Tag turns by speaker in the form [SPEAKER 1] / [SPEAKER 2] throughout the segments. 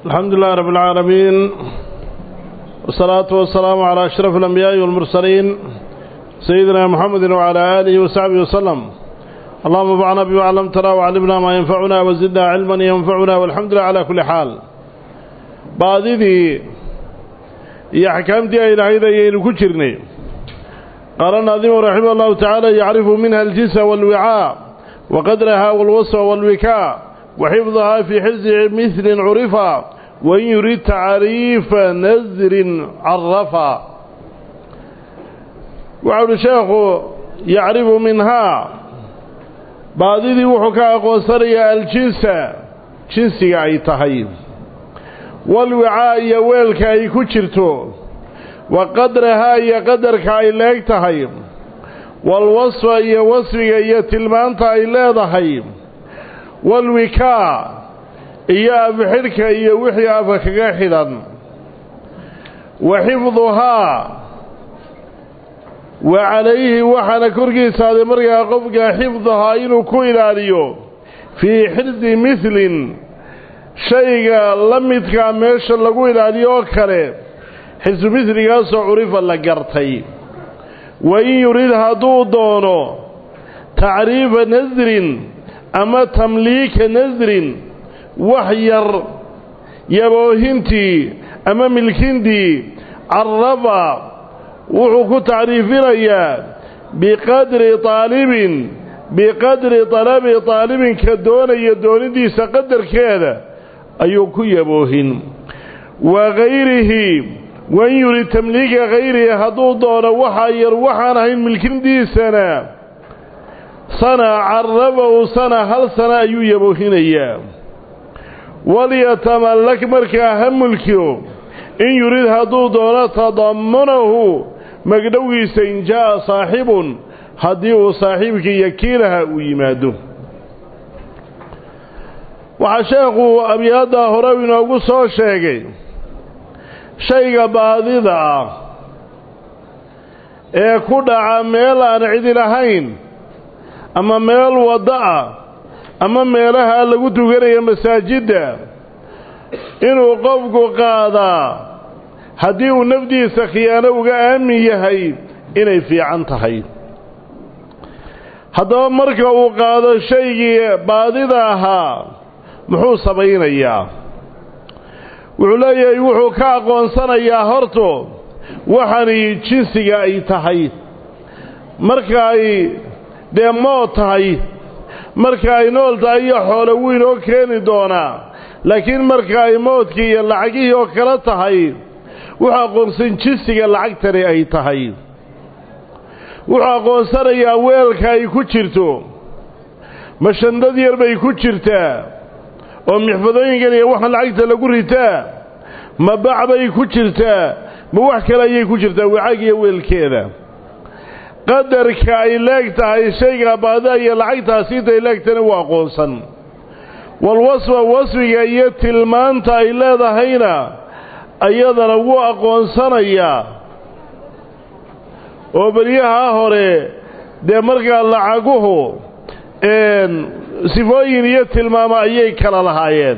[SPEAKER 1] الحمد لله رب العالمين والصلاة والسلام على أشرف الأنبياء والمرسلين سيدنا محمد وعلى آله وصحبه وسلم اللهم انفعنا بما علمتنا وعلمنا ما ينفعنا وزدنا علما ينفعنا والحمد لله على كل حال بعضذي هي حكامتي إلى هذا ينكترني قال الناظم رحمه الله تعالى يعرف منها الجنس والوعاء وقدرها والوصف والوكاء وحفظها في حز مثل عرفا وإن يريد تعريف نزر عرفا وعود الشيخ يعرف منها بعضذي وحكا قوصري الجنس جنسي أي تهيب والوعاء يويلك أي كترتو وقدرها أي قدرك أي لاك تهيب والوصف أي وصفك أي تلمانت أي لا تهيب والوكاء iyo afxidhka iyo wixii afa kaga xidhan wa xifduhaa wa calayhi waxaana korkiisaaday markaa qofka xifduhaa inuu ku ilaaliyo fii xirdi midlin shayga la midkaa meesha lagu ilaaliyo oo kale xisbu midligaasoo curifa la gartay wa in yurid hadduu doono tacriifa nasrin ama tamliika nasrin wax yar yaboohintii ama milkintii carrafa wuxuu ku tacriifinayaa biqadri aalibin biqadri talabi aalibinka doonaya doonidiisa qadarkeeda ayuu ku yaboohin wa gayrihi wain yurid tamliika hayrihi hadduu doono waxaa yar waxaan ahayn milkintiisana sana carrafahu sana hal sana ayuu yaboohinayaa walyatamallak markaa ha mulkiyo in yurid hadduu doono tadammunahu magdhowgiisa in jaa'a saaxibun haddii uu saaxiibkii yakiilaha uu yimaado waxaa sheekhu abyaaddaa hore inoogu soo sheegay shayga baadida ah ee ku dhaca meel aan cidi lahayn ama meel waddo ah ama meelaha lagu tukanaya masaajidda inuu qofku qaadaa haddii uu nafdiisa khiyaano uga aamin yahay inay fiican tahay haddaba marka uu qaado shaygii baadida ahaa muxuu samaynayaa wuxuu leeyahay wuxuu ka aqoonsanayaa horto waxani jinsiga ay tahay marka ay dee mood tahay marka ay nool tahay iyo xoolo weyn oo keeni doonaa laakiin marka ay moodkii iyo lacagihii oo kale tahay wuxuu aqoonsan jinsiga lacagtani ay tahay wuxuu aqoonsanayaa weelka ay ku jirto ma shandad yar bay ku jirtaa oo mixfadooyinkan iyo waxaan lacagta lagu ritaa ma bac bay ku jirtaa ma wax kale ayay ku jirtaa wacaag iyo weelkeeda qadarka ay leeg tahay shayga baadida iyo lacagtaasi intay leegtana waa aqoonsan walwasfa wasfiga iyo tilmaanta ay leedahayna ayadana wuu aqoonsanayaa oo beryahaa hore dee markaa lacaguhu sifooyin iyo tilmaamo ayay kala lahaayeen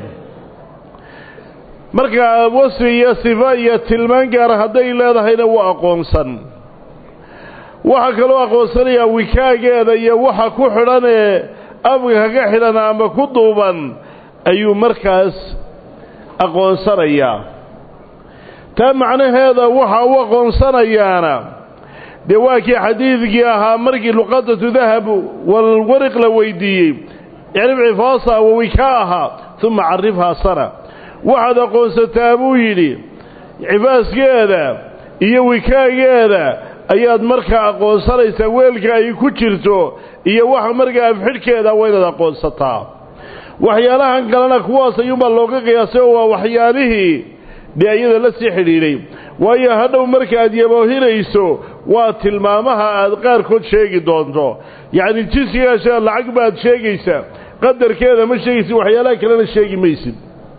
[SPEAKER 1] markaa wasfi iyo sifo iyo tilmaan gaara hadday leedahayna waa aqoonsan waxaa kaloo aqoonsanayaa wikaageeda iyo waxa ku xidhan ee afka kaga xidhan ama ku duuban ayuu markaas aqoonsanayaa taa macnaheeda waxa u aqoonsanayaana dee waa kii xadiidkii ahaa markii luqadatu dahab walwariq la weydiiyey icrif cifaasaha wa wikaaha uma carifhaa sana waxaad aqoonsataa buu yidhi cifaaskeeda iyo wikaageeda ayaad markaa aqoonsanaysaa weelka ay ku jirto iyo waxa markaa afxidhkeeda waa inaad aqoonsataa waxyaalahan kalena kuwaas ayuunbaa looga qiyaasay oo waa waxyaalihii dee iyada la sii xidhiidhay waayo hadhow markaaad yaboohinayso waa tilmaamaha aad qaarkood sheegi doonto yacni jinsigaasha lacag baad sheegaysaa qadarkeeda ma sheegaysid waxyaalaha kalena sheegi maysid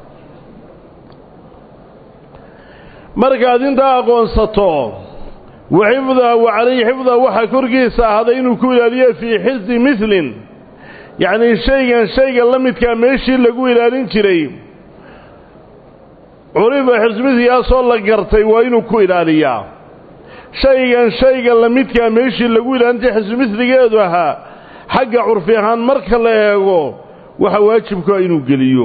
[SPEAKER 1] markaad intaa aqoonsato waxifdaha wa calayhi xifdaha waxaa korkiisa ahaaday inuu ku ilaaliyo fii xisi milin yacnii shaygan shayga la midkaa meeshii lagu ilaalin jiray curifa xirsimidkigaasoo la gartay waa inuu ku ilaaliyaa shaygan shayga lamidkaa meeshii lagu ilaalintay xirsimidligeedu ahaa xagga curfi ahaan marka la eego waxa waajibku ah inuu geliyo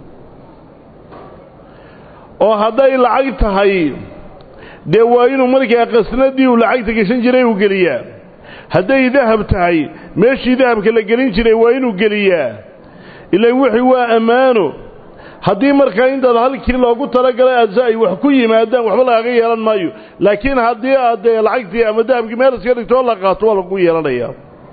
[SPEAKER 1] oo hadday lacag tahay dee waa inuu markaa qasnadii uu lacagta geshan jiray uu geliyaa hadday dahab tahay meeshii dahabka la gelin jiray waa inuu geliyaa ilan wixii waa ammaano haddii markaa intaad halkii loogu talagalay aadse ay wax ku yimaadaan waxba lagaaga yeelan maayo laakiin haddii aad dee lacagtii ama dahabkii meel iska dhigtoo la qaato waa lagu yeelanayaa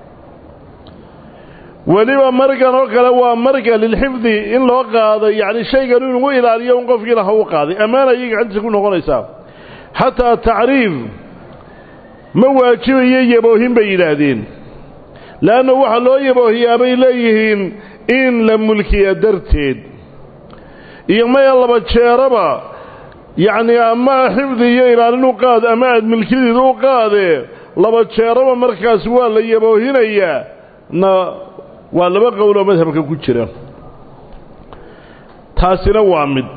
[SPEAKER 1] weliba margan oo kale waa marga lilxifdi in loo qaado yacni shaygan inugu ilaaliyo un qofkii laha u qaaday ammaana ayay gacantiisa ku noqonaysaa xataa tacriif ma waajibayo yaboohin bay yidhaahdeen leanna waxaa loo yaboohiyaa bay leeyihiin in la mulkiya darteed iyo maya laba jeeraba yacnii ama xifdi iyo ilaalin u qaad ama aad milkideeda u qaadee laba jeeraba markaas waa la yaboohinayaa na waa laba qowloo madhabka ku jira taasina waa mid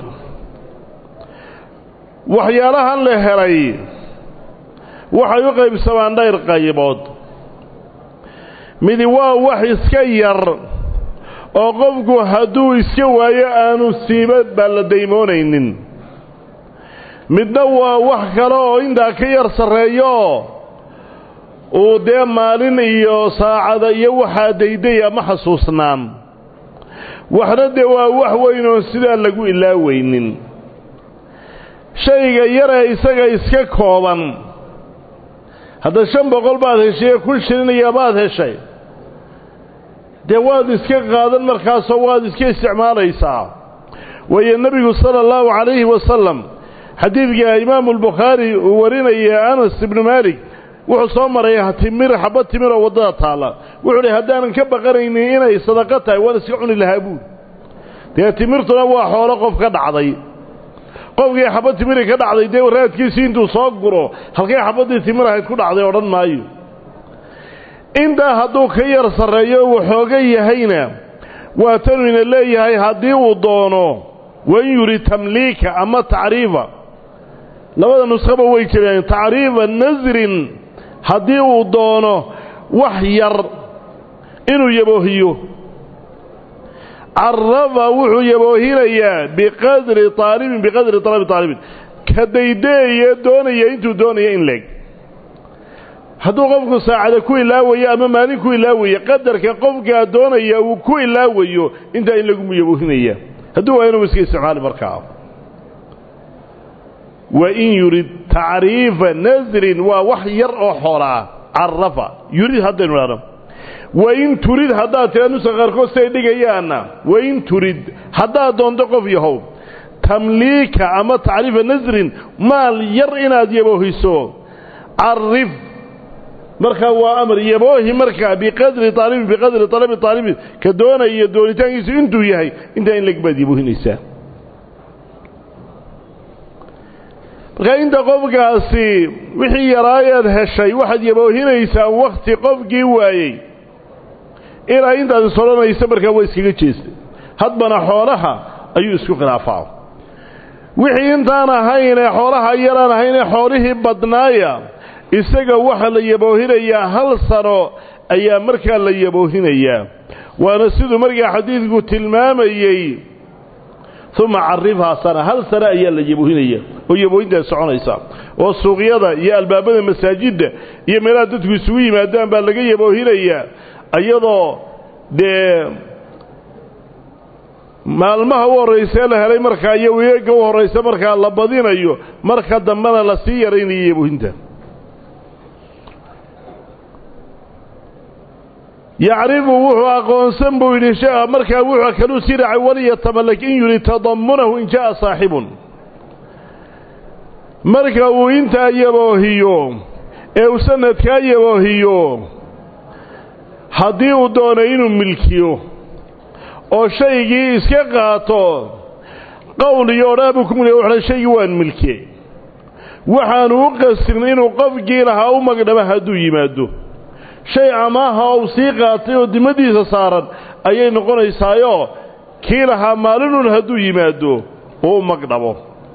[SPEAKER 1] waxyaalahan la helay waxay u qaybsamaan dhayr qaybood midi waa wax iska yar oo qofku hadduu iska waayo aanu siiba baan la daymoonaynin midna waa wax kale oo intaa ka yar sarreeyo uu dee maalin iyo saacada iyo waxaa daydaya ma xasuusnaan waxna dee waa wax weyn oon sidaa lagu ilaaweynin shayga yaree isaga iska kooban hadda shan boqol baad heshay ee kun shilinaya baad heshay dee waad iska qaadan markaasoo waad iska isticmaalaysaa waayo nebigu sala allahu calayhi wasalam xadiidka imaamu albukhaari uu warinaya anas ibnu maalik wuxuu soo maray timir xabad timiroo waddada taalla wuxuu hi haddaanan ka baqanaynin inay sadaqo tahay waan iska cuni lahaa buud dee timirtuna waa xoolo qof ka dhacday qofkii xabad timiri ka dhacday dee raadkiisii intuu soo guro halkay xabaddii timir ahayd ku dhacday odhan maayo intaa hadduu ka yar sarreeyo uu xooga yahayna waa tanuyna leeyahay haddii uu doono wan yuri tamliika ama tacriifa labada nuskhaba way jireen tacriifa nasrin haddii uu doono wax yar inuu yaboohiyo carafa wuxuu yaboohinayaa biqadri aalibin biqadri talabi aalibin ka daydeeye doonaya intuu doonaya in leeg hadduu qofku saacada ku ilaawayo ama maalin ku ilaawayo qadarka qofkaa doonaya uu ku ilaawayo intaa in lagu yaboohinaya hadduu waa inuu iska isticmaali markaa wain yurid tacriifa nasrin waa wax yar oo xoolaa carafa yurid haddaynu idhahno wain turid haddaad tira nusa qaarkood siday dhigayaanna wain turid haddaad doonto qof yahow tamliika ama tacriifa nasrin maal yar inaad yaboohiso carif markaa waa amar yaboohi markaa biqadri aalibin biqadri alabi aalibin ka doonaya doonitaankiisu intuu yahay intaa in leg baad yaboohinaysaa markaa inta qofkaasi wixii yaraayaad heshay waxaad yaboohinaysaa wakhti qofkii waayey ilaa intaad is odhanaysa markaa waa iskaga jeestay hadbana xoolaha ayuu isku khilaafaa wixii intaan ahaynee xoolaha yaraan ahaynee xoolihii badnaaya isaga waxaa la yaboohinayaa hal sano ayaa markaa la yaboohinayaa waana siduu markaa xadiidku tilmaamayey uma carifhaa sana hal sano ayaa la yaboohinaya oo yaboohintaas soconaysa oo suuqyada iyo albaabada masaajidda iyo meelaha dadku isugu yimaadaan baa laga yaboohinayaa iyadoo dee maalmaha u horraysee la helay markaa iyo weega u horraysa markaa la badinayo marka dambena lasii yaraynayo yaboohinta yacrifu wuxuu aqoonsan buu yidhi sheekha markaa wuxuu kaluu sii raacay waliyatamalak in yuri tadamunahu in jaa'a saaxibun marka uu intaa yaboohiyo ee uu sanadkaa yaboohiyo haddii uu doono inuu milkiyo oo shaygii iska qaato qowl iyo odhaabuu ku mulkiya wuxuuha shaygii waan milkiyey waxaanu u qastin inuu qofkii lahaa u magdhabo hadduu yimaado shay amaaha ou sii qaatay oo dimadiisa saaran ayay noqonaysaayoo kii lahaa maalinun hadduu yimaado oo u magdhabo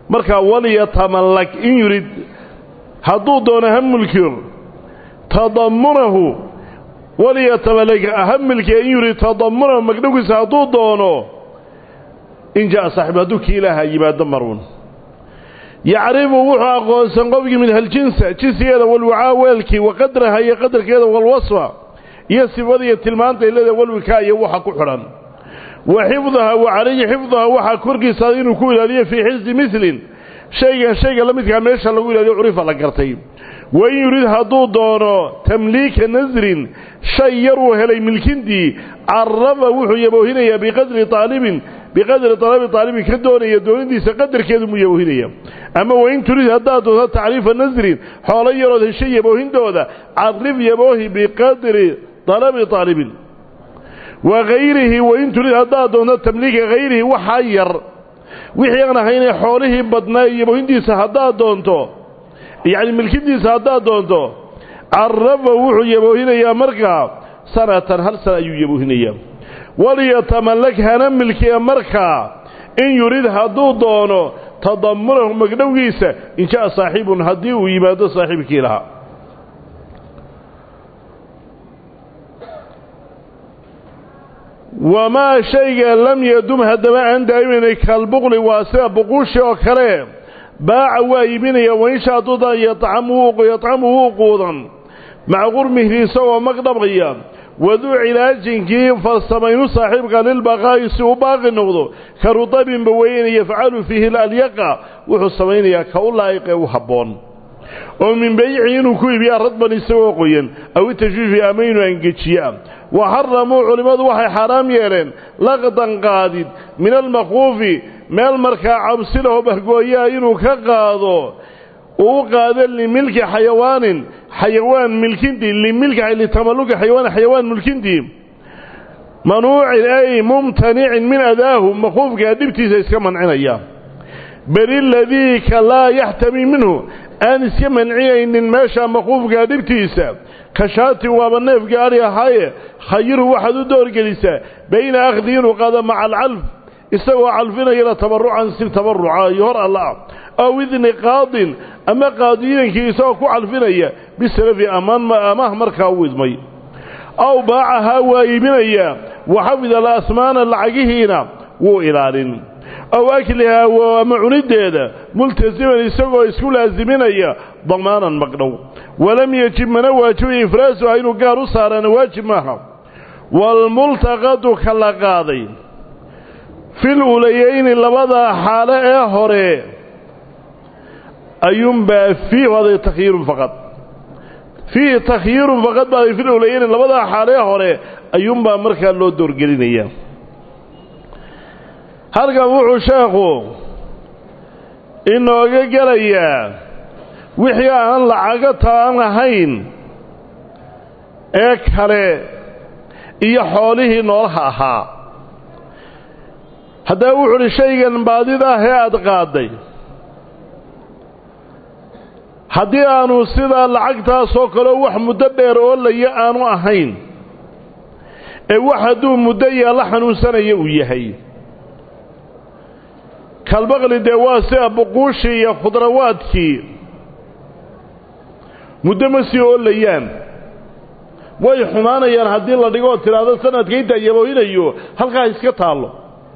[SPEAKER 1] markaa walyatamallak in yurid hadduu doono ha mulkiyo tadamunahu walyatamallak ha milkiya in yurid tadamunahu magdhowgiisa hadduu doono in jaa saaxibu hadduu kii ilaaha yimaado maruun yacrifu wuxuu aqoonsan qofkii min haljinsa jinsigeeda walwacaa weelkii wa qadraha iyo qadarkeeda walwasfa iyo sifada iyo tilmaanta ilada walwikaa iyo waxa ku xidhan wa xifdaha wa calayhi xifdaha waxaa korkiisa inuu ku ilaaliyo fii xifdi milin shaygan shayga la midkaa meesha lagu ilaaliyo curifa la gartay wa in yurid hadduu doono tamliika nasrin shay yar uu helay milkintii carafa wuxuu yaboohinayaa biqadri aalibin biqadri talabi aalibin ka doonaya doonidiisa qadarkeedu muu yaboohinaya ama wain turid haddaad doonto tacriifa nasrin xoolo yarood heshay yaboohintooda carif yaboohi biqadri talabi aalibin wa hayrihi wain turid haddaad doonto tamliika hayrihi waxaa yar wixii aan ahaynee xoolihii badnaa yaboohintiisa haddaad doonto yacni milkidiisa haddaad doonto carafa wuxuu yaboohinayaa markaa sanatan hal sana ayuu yaboohinayaa walyatamallak hana milkiya markaa in yurid hadduu doono tadamunahu magdhowgiisa in jaa saaxibun haddii uu yimaado saaxiibkii lahaa wamaa shayga lam yadum haddaba aan daa'imaynay kalbuqli waa sida buquushi oo kale baaca waa iibinaya wainsha haduudan yadcamu wuu quudan maca qurmihi isagoo magdhabaya waduu cilaajinkii farsamaynu saaxiibka lilbaqaa'i si uu baaqi noqdo ka rutabinba weyn yafcalu fiihi alyaqa wuxuu samaynayaa ka u laa'iqee u habboon oo min beyci inuu ku iibiyaa radban isagoo qoyan aw itashwiifi ama inuu angejiyaa wa xaramuu culimmadu waxay xaaraam yeeleen laqdan qaadid min almakuufi meel markaa cabsi laho bahgooyaa inuu ka qaado uu qaado limilki xayawaanin xayawaan milkintii limilki litamalluki xayawaan xayawaan mulkintii manuucin ay mumtanicin min adaahu makuufkaa dhibtiisa iska mancinaya beli ladii ka laa yaxtami minhu aan iska mancinaynin meesha makuufkaa dhibtiisa ka shaati waaba neefka ari ahaaye khayirhu waxaad u doorgelisaa bayna akhdi inuu qaado maca alcalf isagoo calfinayana tabarucan si tabaruca iyo hor alla ah aw idni qaadin ama qaadiyankii isagoo ku calfinaya bisalafi amaah markaa u idmay aw baacahaa waa iibinayaa waxafid alasmaana lacagihiina wuu ilaalin aw aklihaa ama cunideeda multasiman isagoo isku laasiminaya damaanan magdhow walam yajib mana waajibayo ifraasuha inuu gaar u saaraana waajib maaha waalmultaqadu ka la qaaday fil ulayayni labadaa xaale ee hore ayuunbaa fiihi aday takhyiirun faqad fiihi takhyiirun faqad baaday fil ulayayni labadaa xaale ee hore ayuunbaa markaa loo doorgelinayaa halkan wuxuu sheekhu inooga gelayaa wixii aan lacago taan ahayn ee kale iyo xoolihii noolaha ahaa haddaba wuxu uhi shaygan baadida ah ee aada qaaday haddii aanu sidaa lacagtaasoo kaleo wax muddo dheer oolaya aanu ahayn ee wax hadduu muddo yaalla xanuunsanaya uu yahay kalbaqli dee waa sida buquushii iyo khudrawaadkii muddo ma sii oolayaan way xumaanayaan haddii la dhigo oo tidhaahdo sanadka intaa yaboohinayo halkaa iska taallo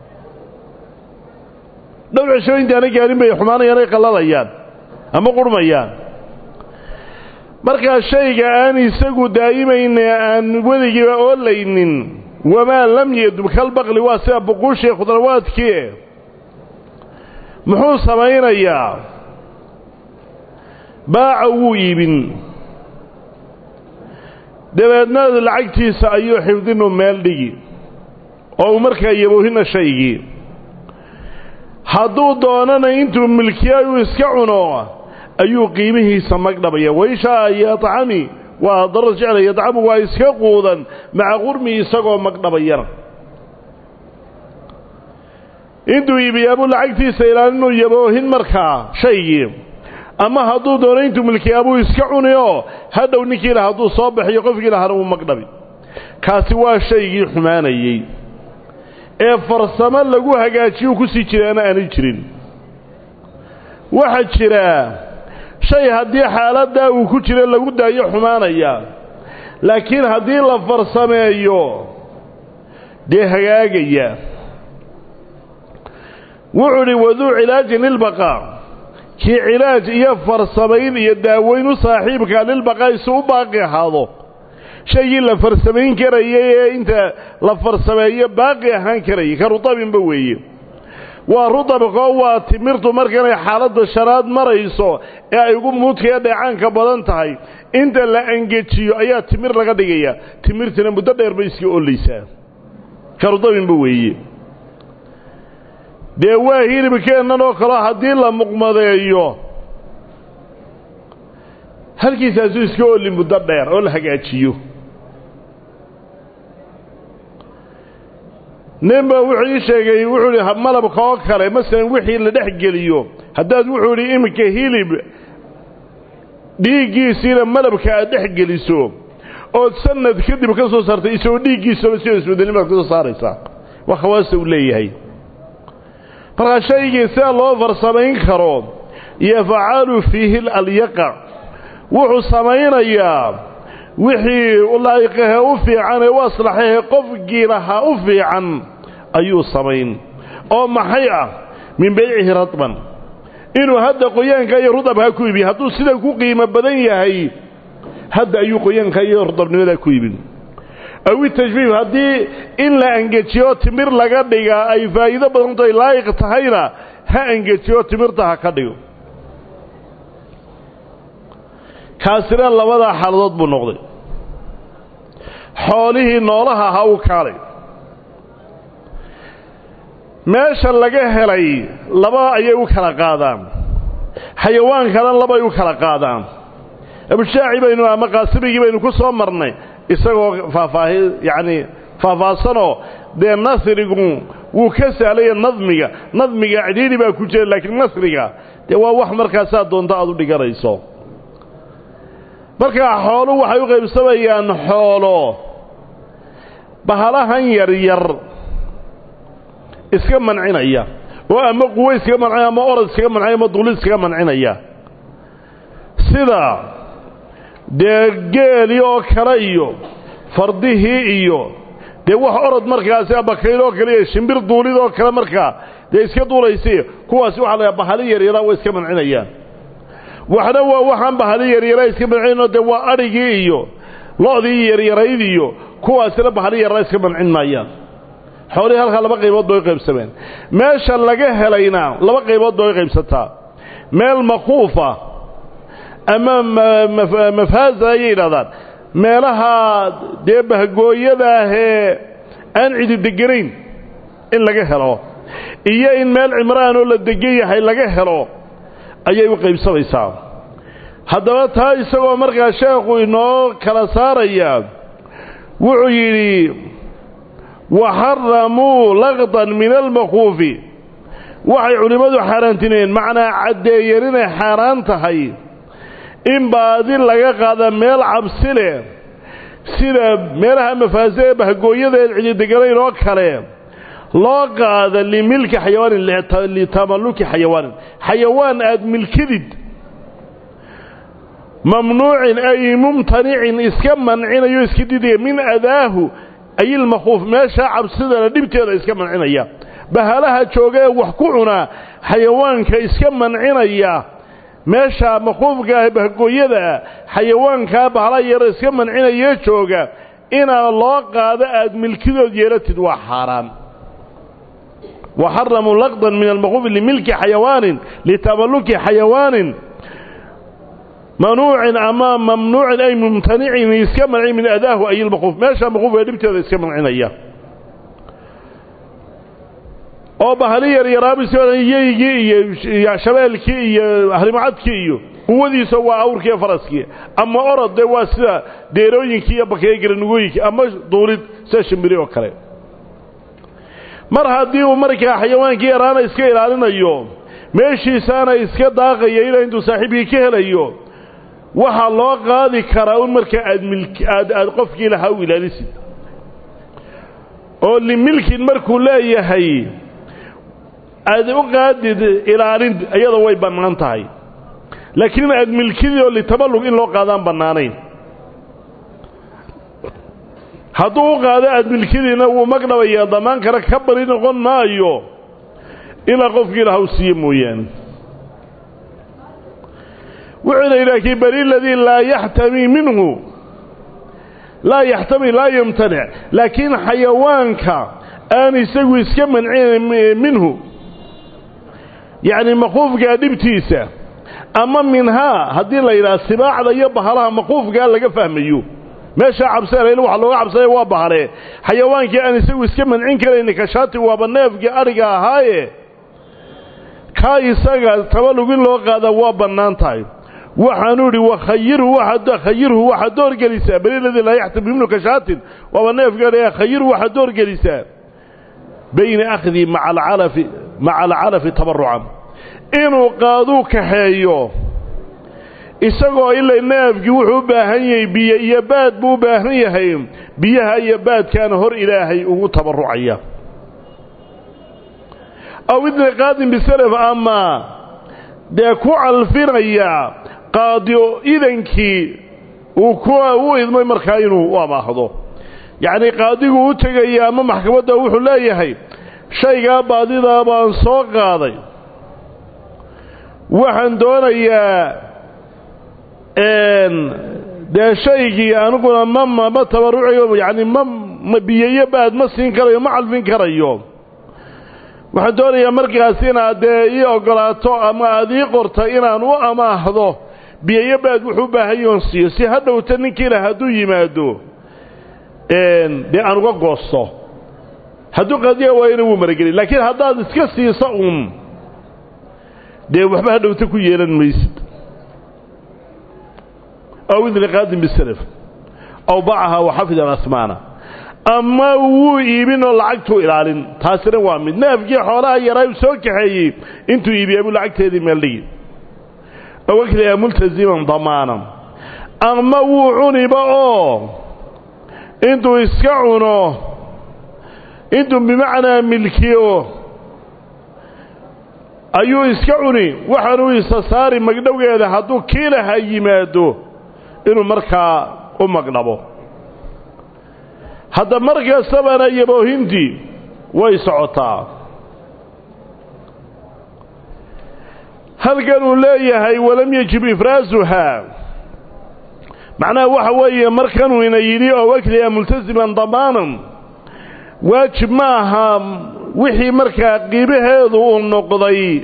[SPEAKER 1] dhowr cisho intaana gaarin bay xumaanayaan ay qallalayaan ama qurhmayaan markaa shayga aan isagu daa'imayne aan weligiiba oolaynin wamaa lam yadub kalbaqli waa sida buquushii khudrawaadkii muxuu samaynayaa baaca wuu iibin dabeedna lacagtiisa ayuu xifdinu meel dhigi oo uu markaa yaboohina shaygii hadduu doonana intuu milkiya uu iska cuno ayuu qiimihiisa magdhabaya waishaa yacami waa darar jecla yadcamu waa iska quudan maca qurmi isagoo magdhabayana intuu iibiyaabuu lacagtiisa ilaalin inuu yaboohin markaa shaygii ama hadduu doono intuu milkiyaabuu iska cuni oo hadhow ninkii lah hadduu soo baxiyo qofkii lahana wuu magdhabi kaasi waa shaygii xumaanayey ee farsamo lagu hagaajiyuu ku sii jiraana aanay jirin waxaa jira shay haddii xaaladdaa uu ku jira lagu daayo xumaanaya laakiin haddii la farsameeyo dee hagaagaya wuxuu idhi waduu cilaajin lilbaqaa kii cilaaj iyo farsamayn iyo daaweyn u saaxiibkaa lilbaqaa isu u baaqi ahaado shaygii la farsamayn karayay ee inta la farsameeyo baaqi ahaan karayay ka rutabinba weeye waa rutabkoo waa timirtu markanay xaaladda shanaad marayso ee ay ugu muudkaya dheecaanka badan tahay inta la angejiyo ayaa timir laga dhigaya timirtina muddo dheer bay iska ollaysaa ka rutabinba weeye dee waa hilibkeennan oo kaleo haddii la muqmadeeyo halkiisaasuu iska olli muddo dheer oo la hagaajiyo nin ba wuxuu ii sheegay wuxuu idhi malabka oo kale masalan wixii la dhex geliyo haddaad wuxuu idhi iminka hilib dhiiggiisiina malabka aad dhex geliso ood sanad kadib ka soo saartay isagoo dhiiggiisaba sida isbedelnimaad ka soo saaraysaa waa khawaasta uu leeyahay markaa shaygii sida loo farsamayn karo yafcalu fiihi alyaqa wuxuu samaynayaa wixii laa'iqahe u fiican ee u aslaxahe qofkii lahaa u fiican ayuu samayn oo maxay ah min baycihi radban inuu hadda qoyaanka iyo rudabkaa ku iibiyo hadduu sida ku qiimo badan yahay hadda ayuu qoyaanka iyo rudabnimadaa ku iibin aw itajfiif haddii in la angejiyo timir laga dhigaa ay faa'iido badanto ay laa'iq tahayna ha angejiyo timirta ha ka dhigo kaasina labadaa xaaladood buu noqday xoolihii noolaha ha u kaalay meesha laga helay laba ayay u kala qaadaan xayawaankana labay u kala qaadaan abushaaci baynu ama qaasimigii baynu ku soo marnay isagoo faahfaahi yacni faahfaahsanoo dee nasrigu wuu ka sahlaya nadmiga nadmiga cidhiidhi baa ku jira laakiin nasriga dee waa wax markaasaa doonto aad u dhiganayso markaa xoolu waxay u qaybsamayaan xoolo bahalahan yaryar iska mancinaya oo ama quwo iskaga mancinaya ama orod iskaga mancinaya ama duuli iskaga mancinaya sida dee geelii oo kale iyo fardihii iyo dee wax orod markaasi abakayl oo kale iyo shimbir duulid oo kale markaa dee iska duulaysa kuwaasi waxa la bahali yaryara way iska mancinayaan waxna waa waxaan bahali yaryara iska mancinoo dee waa adhigii iyo lo-dii yaryarayd iyo kuwaasina bahali yaryara iska mancin maayaan xoolihii halkaa laba qaybood bay u qaybsameen meesha laga helayna laba qaybood bay u qaybsataa meel makuufa ama mafaaza ayay yidhahdaan meelaha dee bahgooyada ahee aan cidi deganayn in laga helo iyo in meel cimraan oo la degan yahay laga helo ayay u qaybsamaysaa haddaba taa isagoo markaa sheekhu inoo kala saaraya wuxuu yidhi waxaramuu laqdan min almakuufi waxay culimmadu xaaraantineen macnaa caddeeyeen inay xaaraan tahay in baadi laga qaada meel cabsi leh sida meelaha mafaase ee bahgooyada eed cidideganayn oo kale loo qaada limilki xayawaanin litamalluki xayawaanin xayawaan aad milkidid mamnuucin ay mumtanicin iska mancinayo iska didaya min adaahu ay ilmakhuuf meeshaa cabsidana dhibteeda iska mancinaya bahalaha jooga ee wax ku cunaa xayawaanka iska mancinaya meeshaa makhuufkaah bahgooyadaa xayawaankaa bahala yaro iska mancinayee jooga inaa loo qaado aad milkidood yeelatid waa xaaraan waxaramuu laqdan min almakuufi limilki xayawaanin litamalluki xayawaanin manuucin ama mamnuucin ay mumtanicin iska mancin min adaahu ay ilmakuuf meeshaa makuufka dhibteeda iska mancinaya oo bahali yaryaraabisyeygii iyo shabeelkii iyo ahrimacadkii iyo quwadiisa waa awrkii iyo faraskii ama orod dee waa sida deerooyinkii iyo bakeeye garanugooyinkii ama duulid sida shimbiri oo kale mar haddii uu markaa xayawaankii yaraana iska ilaalinayo meeshiisaana iska daaqaya ilaa intuu saaxiibkii ka helayo waxaa loo qaadi karaa un markaa aad aad aad qofkii lahaa u ilaalisid oo limilkin markuu leeyahay aad u qaadid ilaalin iyada way bannaan tahay laakiin aad milkidii oo litaballug in loo qaadaan bannaanayn hadduu u qaado aad milkidiina wuu magdhabayaa dammaan kale ka bari noqon maayo ilaa qofkii ilaha u siiye mooyaane wuxuuna yidhaha bari ladii laa yaxtami minhu laa yaxtami laa yamtanic laakiin xayawaanka aan isagu iska mancin minhu yacni maquufkaa dhibtiisa ama minhaa haddii la yidhaha sibaacda iyo bahalaha maquufkaa laga fahmayo meeshaa cabseel waxa looga cabsaya waa bahalee xayawaankii aan isagu iska mancin karayni kashaati waaba neefkii adhiga ahaaye kaa isaga tabalug in loo qaadaa waa bannaan tahay waxaanuu idhi wakhayirhu khayirhu waxaad doorgelisaa beliladii laa yaxtabi ibnu kashaatin waaba neefka khayirhu waxaad doorgelisaa bayna akhdii maca alcalafi maca alcalafi tabarucan inuu qaaduu kaxeeyo isagoo ila neefkii wuxuu u baahan yahay biyo iyo baad buu u baahan yahay biyaha iyo baadkaana hor ilaahay ugu tabarucaya aw idna qaadin bisalaf ama dee ku calfinaya qaadiyo idankii uu ku u idmay markaa inuu u amaahdo yacnii qaadiguu u tegaya ama maxkamadda wuxuu leeyahay shaygaa baadidaa baan soo qaaday waxaan doonayaa dee shaygii aniguna ma ma tabarucayo yacni ma ma biyeyo baad ma siin karayo ma calfin karayo waxaan doonayaa markaas inaad dee ii oggolaato ama aad ii qorta inaan u amaahdo biyeyo baad wuxuu u baahan yoon siiyo si ha dhowta ninkiila hadduu yimaado dee aan uga goosto hadduu qadiya waayana wuu maragelin laakiin haddaad iska siisa uun dee waxba ha dhowta ku yeelan maysid aw idni qaadin bisalaf aw bacaha waxafid alasmaana ama wuu iibin oo lacagtuu ilaalin taasina waa mid neefkii xoolaha yaraa u soo kaxeeyey intuu iibiya buu lacagteedii meeldhigi aw akliha multasiman damaanan ama wuu cuniba oo intuu iska cuno intuu bimacnaa milkiyo ayuu iska cuni waxaanuu isa saari magdhowgeeda hadduu kiilaha yimaado inuu markaa u magdhabo hadda mar kastabana yaboohintii way socotaa halkan uu leeyahay walam yajib ifraasuhaa macnaha waxa weeye markanuu ina yidhi oo wakliha multasiman damaanan waajib ma aha wixii markaa qiimaheedu uu noqday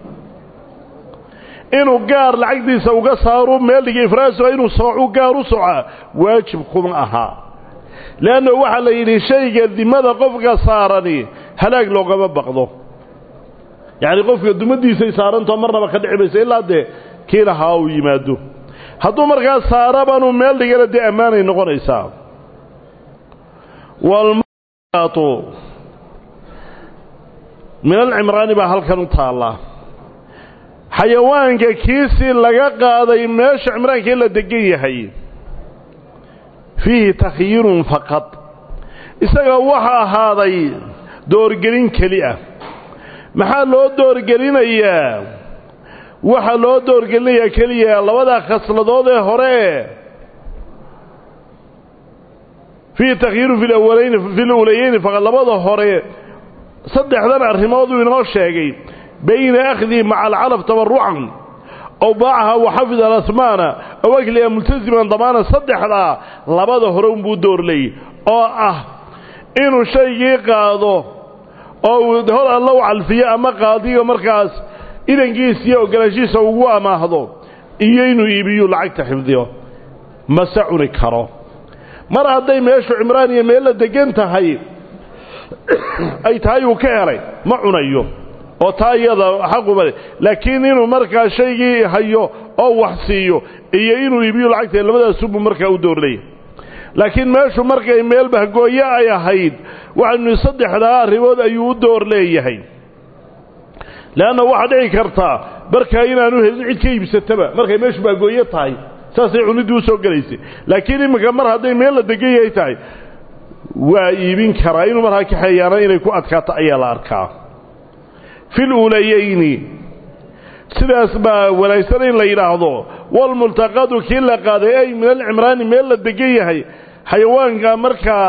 [SPEAKER 1] inuu gaar lacagtiisa uga saaro meeldhiga ifraasuha inuu soocu gaar u soca waajib kuma aha leanna waxaa la yidhi shayga dimada qofka saarani halaag loogama baqdo yacni qofka dumadiisay saarantao marnaba ka dhici mayso ilaa dee kii lahaa uu yimaado hadduu markaa saarabanuu meel dhigana dee ammaanay noqonaysaa walmatu min alcimraani baa halkan u taallaa xayawaanka kiisii laga qaaday meesha cimraankii la degan yahay fiihi takhyirun faqad isaga waxa ahaaday doorgelin keli ah maxaa loo doorgelinayaa waxaa loo doorgelinayaa keliya labadaa khasladood ee hore fiihi takhyirun fi lawalayn fi lulayeyni faqad labada hore saddexdan arrimooduu inoo sheegay bayna akhdii maca alcalaf tabarucan aw baacaha waxafid alasmaana aw akliha multasiman damaana saddexdaa labada hore unbuu doorlay oo ah inuu shaygii qaado oo uu hor alla u calfiyo ama qaadiga markaas idankiisa iyo ogolaanshihiisa ugu amaahdo iyo inuu iibiyu lacagta xifdiyo mase cuni karo mar hadday meeshu cimraan iyo meel la degan tahay ay tahay uu ka helay ma cunayo oo taa iyada xaquma le laakiin inuu markaa shaygii hayo oo wax siiyo iyo inuu iibiyo lacagta labadaasubuu markaa u doorlaya laakiin meeshu markay meel bahgooyo ay ahayd waxaynu saddexdaa arrimood ayuu u door leeyahay leanna waxaa dhici kartaa markaa inaanu helin cid ka iibsataba markay meeshu bahgooyo tahay saasay cuniddii u soo gelaysay laakiin iminka mar hadday meel la degan yahay tahay waa iibin karaa inuu markaa kaxeeyaana inay ku adkaato ayaa la arkaa fi luulayeyni sidaas baa wanaagsan in la yidhaahdo walmultaqadu kii la qaaday ay min alcimraani meel la degan yahay xayawaanka markaa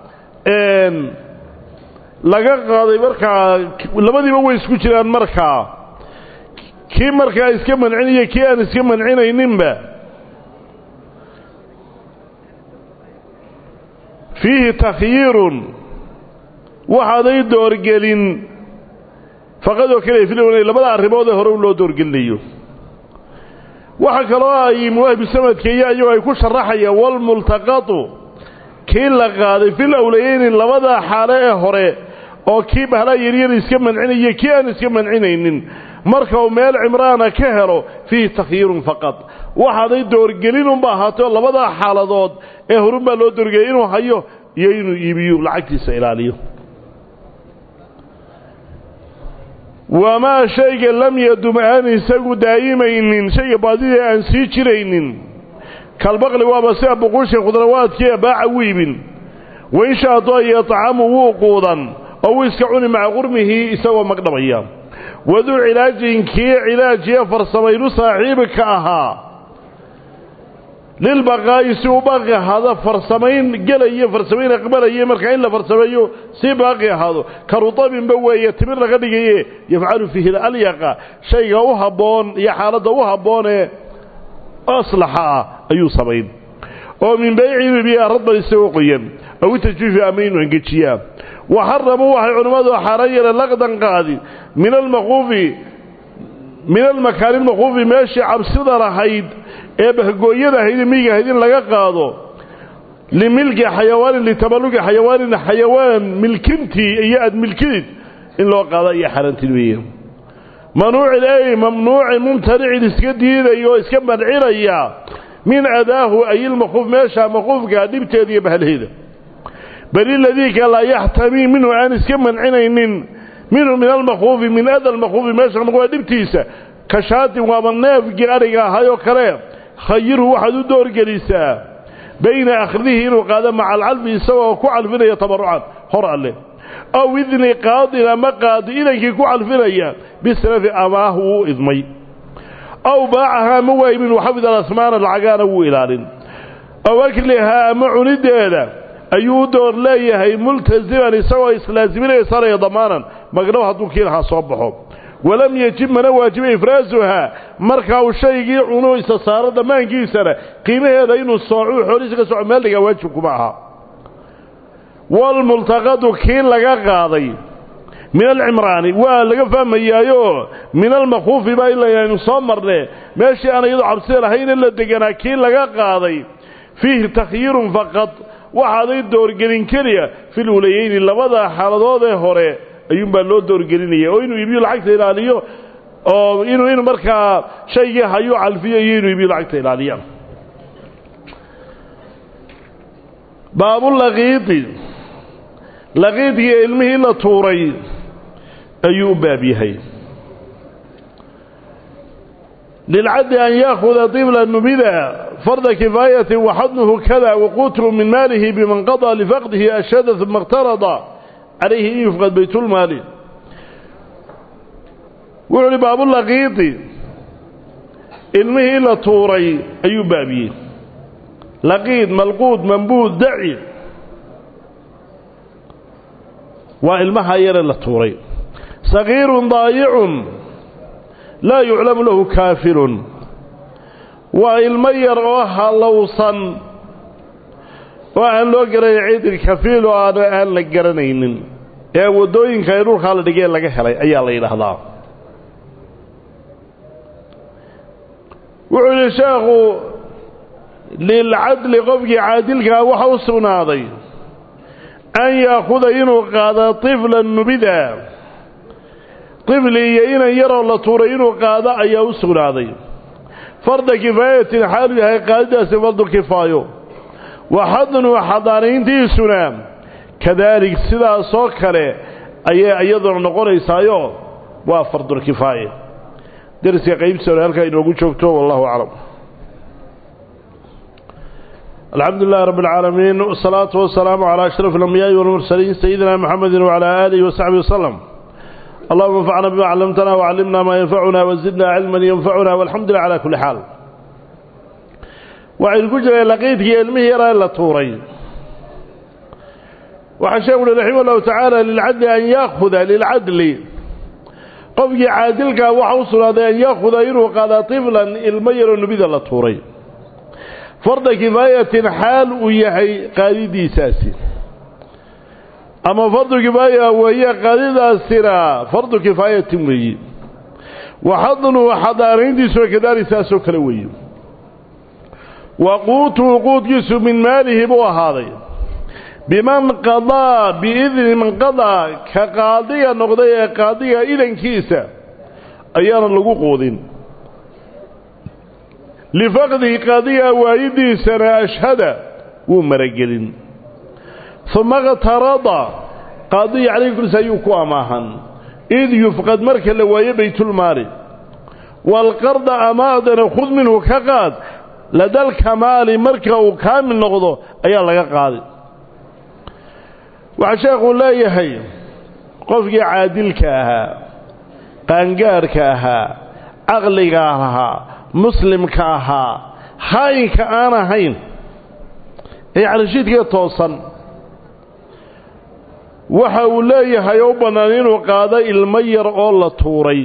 [SPEAKER 1] laga qaaday markaa labadiiba way isku jiraan markaa kii markaa iska mancinaya kii aan iska mancinayninba fiihi takhyiirun waxaaday doorgelin faqadoo keliya filowna labada arrimood ee hore u loo doorgelinayo waxaa kaloo ay muwaahibusamadka iyo ayagoo ay ku sharaxayaan walmultaqatu kii la qaaday fil awlayeyni labada xaale ee hore oo kii bahlaa yaryar iska mancinaya kii aan iska mancinaynin marka uu meel cimraana ka helo fiihi takhyiirun faqad waxaaday doorgelinunba ahaato labadaa xaaladood ee horunbaa loo doorgeliyay inuu hayo iyo inuu iibiyo lacagtiisa ilaaliyo wamaa shayga lam yadum aan isagu daa'imaynin shayga baadida aan sii jiraynin kalbaqli waaba sida buquusha khudrawaadkii baaca u iibin wainsha haddoo yatacamu wuu quudan oo wuu iska cuni maca qurmihii isagoo magdhabaya waduu cilaajin kii cilaajiye farsamaynu saaxiibka ahaa lilbaqaa'i si uu baaqi ahaado farsamayn gelaya farsamayn aqbalaya markaa in la farsameeyo si baaqi ahaado karutabinba weeye timir laga dhigaye yafcalu fiihi alyaqa shayga u habboon iyo xaaladda u habboonee aslaxa ah ayuu samayn oo min bayci biya radban isagoo qoyan aw tajfiifi ama inuu engejiyaa waxaramuu waxay culimmadu xaaraan yeeleen laqdan qaadi min almaquufi min almakaani lmaquufi meeshii cabsida lahayd ee bahgooyada ahayd miyiga ahayd in laga qaado limilki xayawaanin litaballugi xayawaanin xayawaan milkintii iyo aad milkidid in loo qaado iyo xaaraantin weeye manuucin ay mamnuucin mumtanicin iska diidaya oo iska mancinaya min adaahu ay ilmaquuf meesha maquufka dhibteeda iyo bahalheeda bal iladiika laa yaxtamii minhu aan iska mancinaynin minhu min almaquufi min ada almaquufi meesha maquufa dhibtiisa ka shaatin waaba neefgii adhiga ahayoo kale khayirhu waxaad u doorgelisaa bayna akhdihi inuu qaado maca alcalfi isagoo ku calfinaya tabarucan hor alle aw idni qaadin ama qaadi idankii ku calfinaya bisalafi amaahu wuu idmay aw baacahaa ama waaymin waxafid alasmaana lacagaana wuu ilaalin aw aklihaa ama cunideeda ayuu u door leeyahay multasiman isagoo islaaziminaya saraya damaanan magdhow hadduu kii lahaa soo baxo walam yejib mana waajiba ifraasuhaa markaa uu shaygii cuno isa saaro dhammaankiisana qiimaheeda inuu soocuu xoolihiisa ka soco meel dhigaa waajib kuma aha walmultaqadu kii laga qaaday min alcimraani waa laga fahmayaayo min almakuufi baa ila aynu soo marne meeshii aan iyadoo cabsida lahayne la deganaa kii laga qaaday fiihi takyiirun faqad waxaaday doorgelin keliya fil ulayeyni labada xaaladood ee hore ayuunbaa loo doorgelinaya oo inuu iibiyo lacagta ilaaliyo oo inuu inuu markaa shaygii hayuu calfiyo iyo inuu iibiyo lacagta ilaaliya baabulaqiidi laqiidkii ilmihii la tuuray ayuu u baab yahay lilcaddi an yaakuda dibla numida farda kifaayatin waxadnuhu kada waquutru min maalihi biman qadaa lifaqdihi ashhada uma اqtarada calayhi in yufqad baytulmaali wuxuu uhi baabulaqiidi ilmihii la tuuray ayuu baabiyey laqiid malquud mambuud daci waa ilmaha yare la tuuray sagiirun daayicun laa yuclamu lahu kaafirun waa ilmo yar oo hallowsan oo aan loo garanay cid kafiil oo aan aan la garanaynin ee waddooyinka ay dhulkaa la dhigeen laga helay ayaa la yidhaahdaa wuxuu yidhi sheekhu lilcadli qofkii caadilkaa waxa u sugnaaday an yaakuda inuu qaado tiflan nubida tifli iyo inan yaroo la tuuray inuu qaado ayaa u sugnaaday farda kifaayatin xaalu yahay qaadidaasi fardu kifaayo waxadnu xadaanayntiisuna kadaalik sidaasoo kale ayay iyaduna noqonaysaayo waa fardulkifaaye deriska qaybtiisa halkaa inoogu joogto wallahu aclam الحمد لله رب العالمين والصلاة والسلام على أشرف الأنبياء والمرسلين سيدنا محمد وعلى آله وصحبه وسلم اللهم انفعنا بما علمتنا وعلمنا ما ينفعنا وزدنا علما ينفعنا والحمد لله على كل حال وعين كجرى لقيتك علمه يرى إلا طوري وحشاول رحمه الله تعالى للعدل أن يأخذ للعدل qofkii caadilkaa waxa u sugnaaday an yaakuda inuu qaada tiflan ilmo yaroo nebida la tuuray farda kifaayatin xaal uu yahay qaadidiisaasi ama fardu kifaaya weeye qaadidaasina fardu kifaayatin weeye waxadnuhu xadaanayntiisuna kadaalik saasoo kale weeye wa quutuhu quudkiisu min maalihi buu ahaaday biman qadaa biidni man qadaa ka qaadiga noqday ee qaadiga idankiisa ayaana lagu quudin lifaqdihi qaadiga waayidiisana ashhada wuu maragelin uma qtarada qaadiga calayhi kulis ayuu ku amaahan id yufqad marka la waayo baytulmaali waalqarda amaadana khud minhu ka qaad ladalkamaali marka uu kaamil noqdo ayaa laga qaaday waxaa sheekuu leeyahay qofkii caadilka ahaa qaangaarhka ahaa caqliga ahaa muslimka ahaa haayinka aan ahayn ee calishiidkee toosan waxa uu leeyahay oo u bannaan inuu qaado ilmo yar oo la tuuray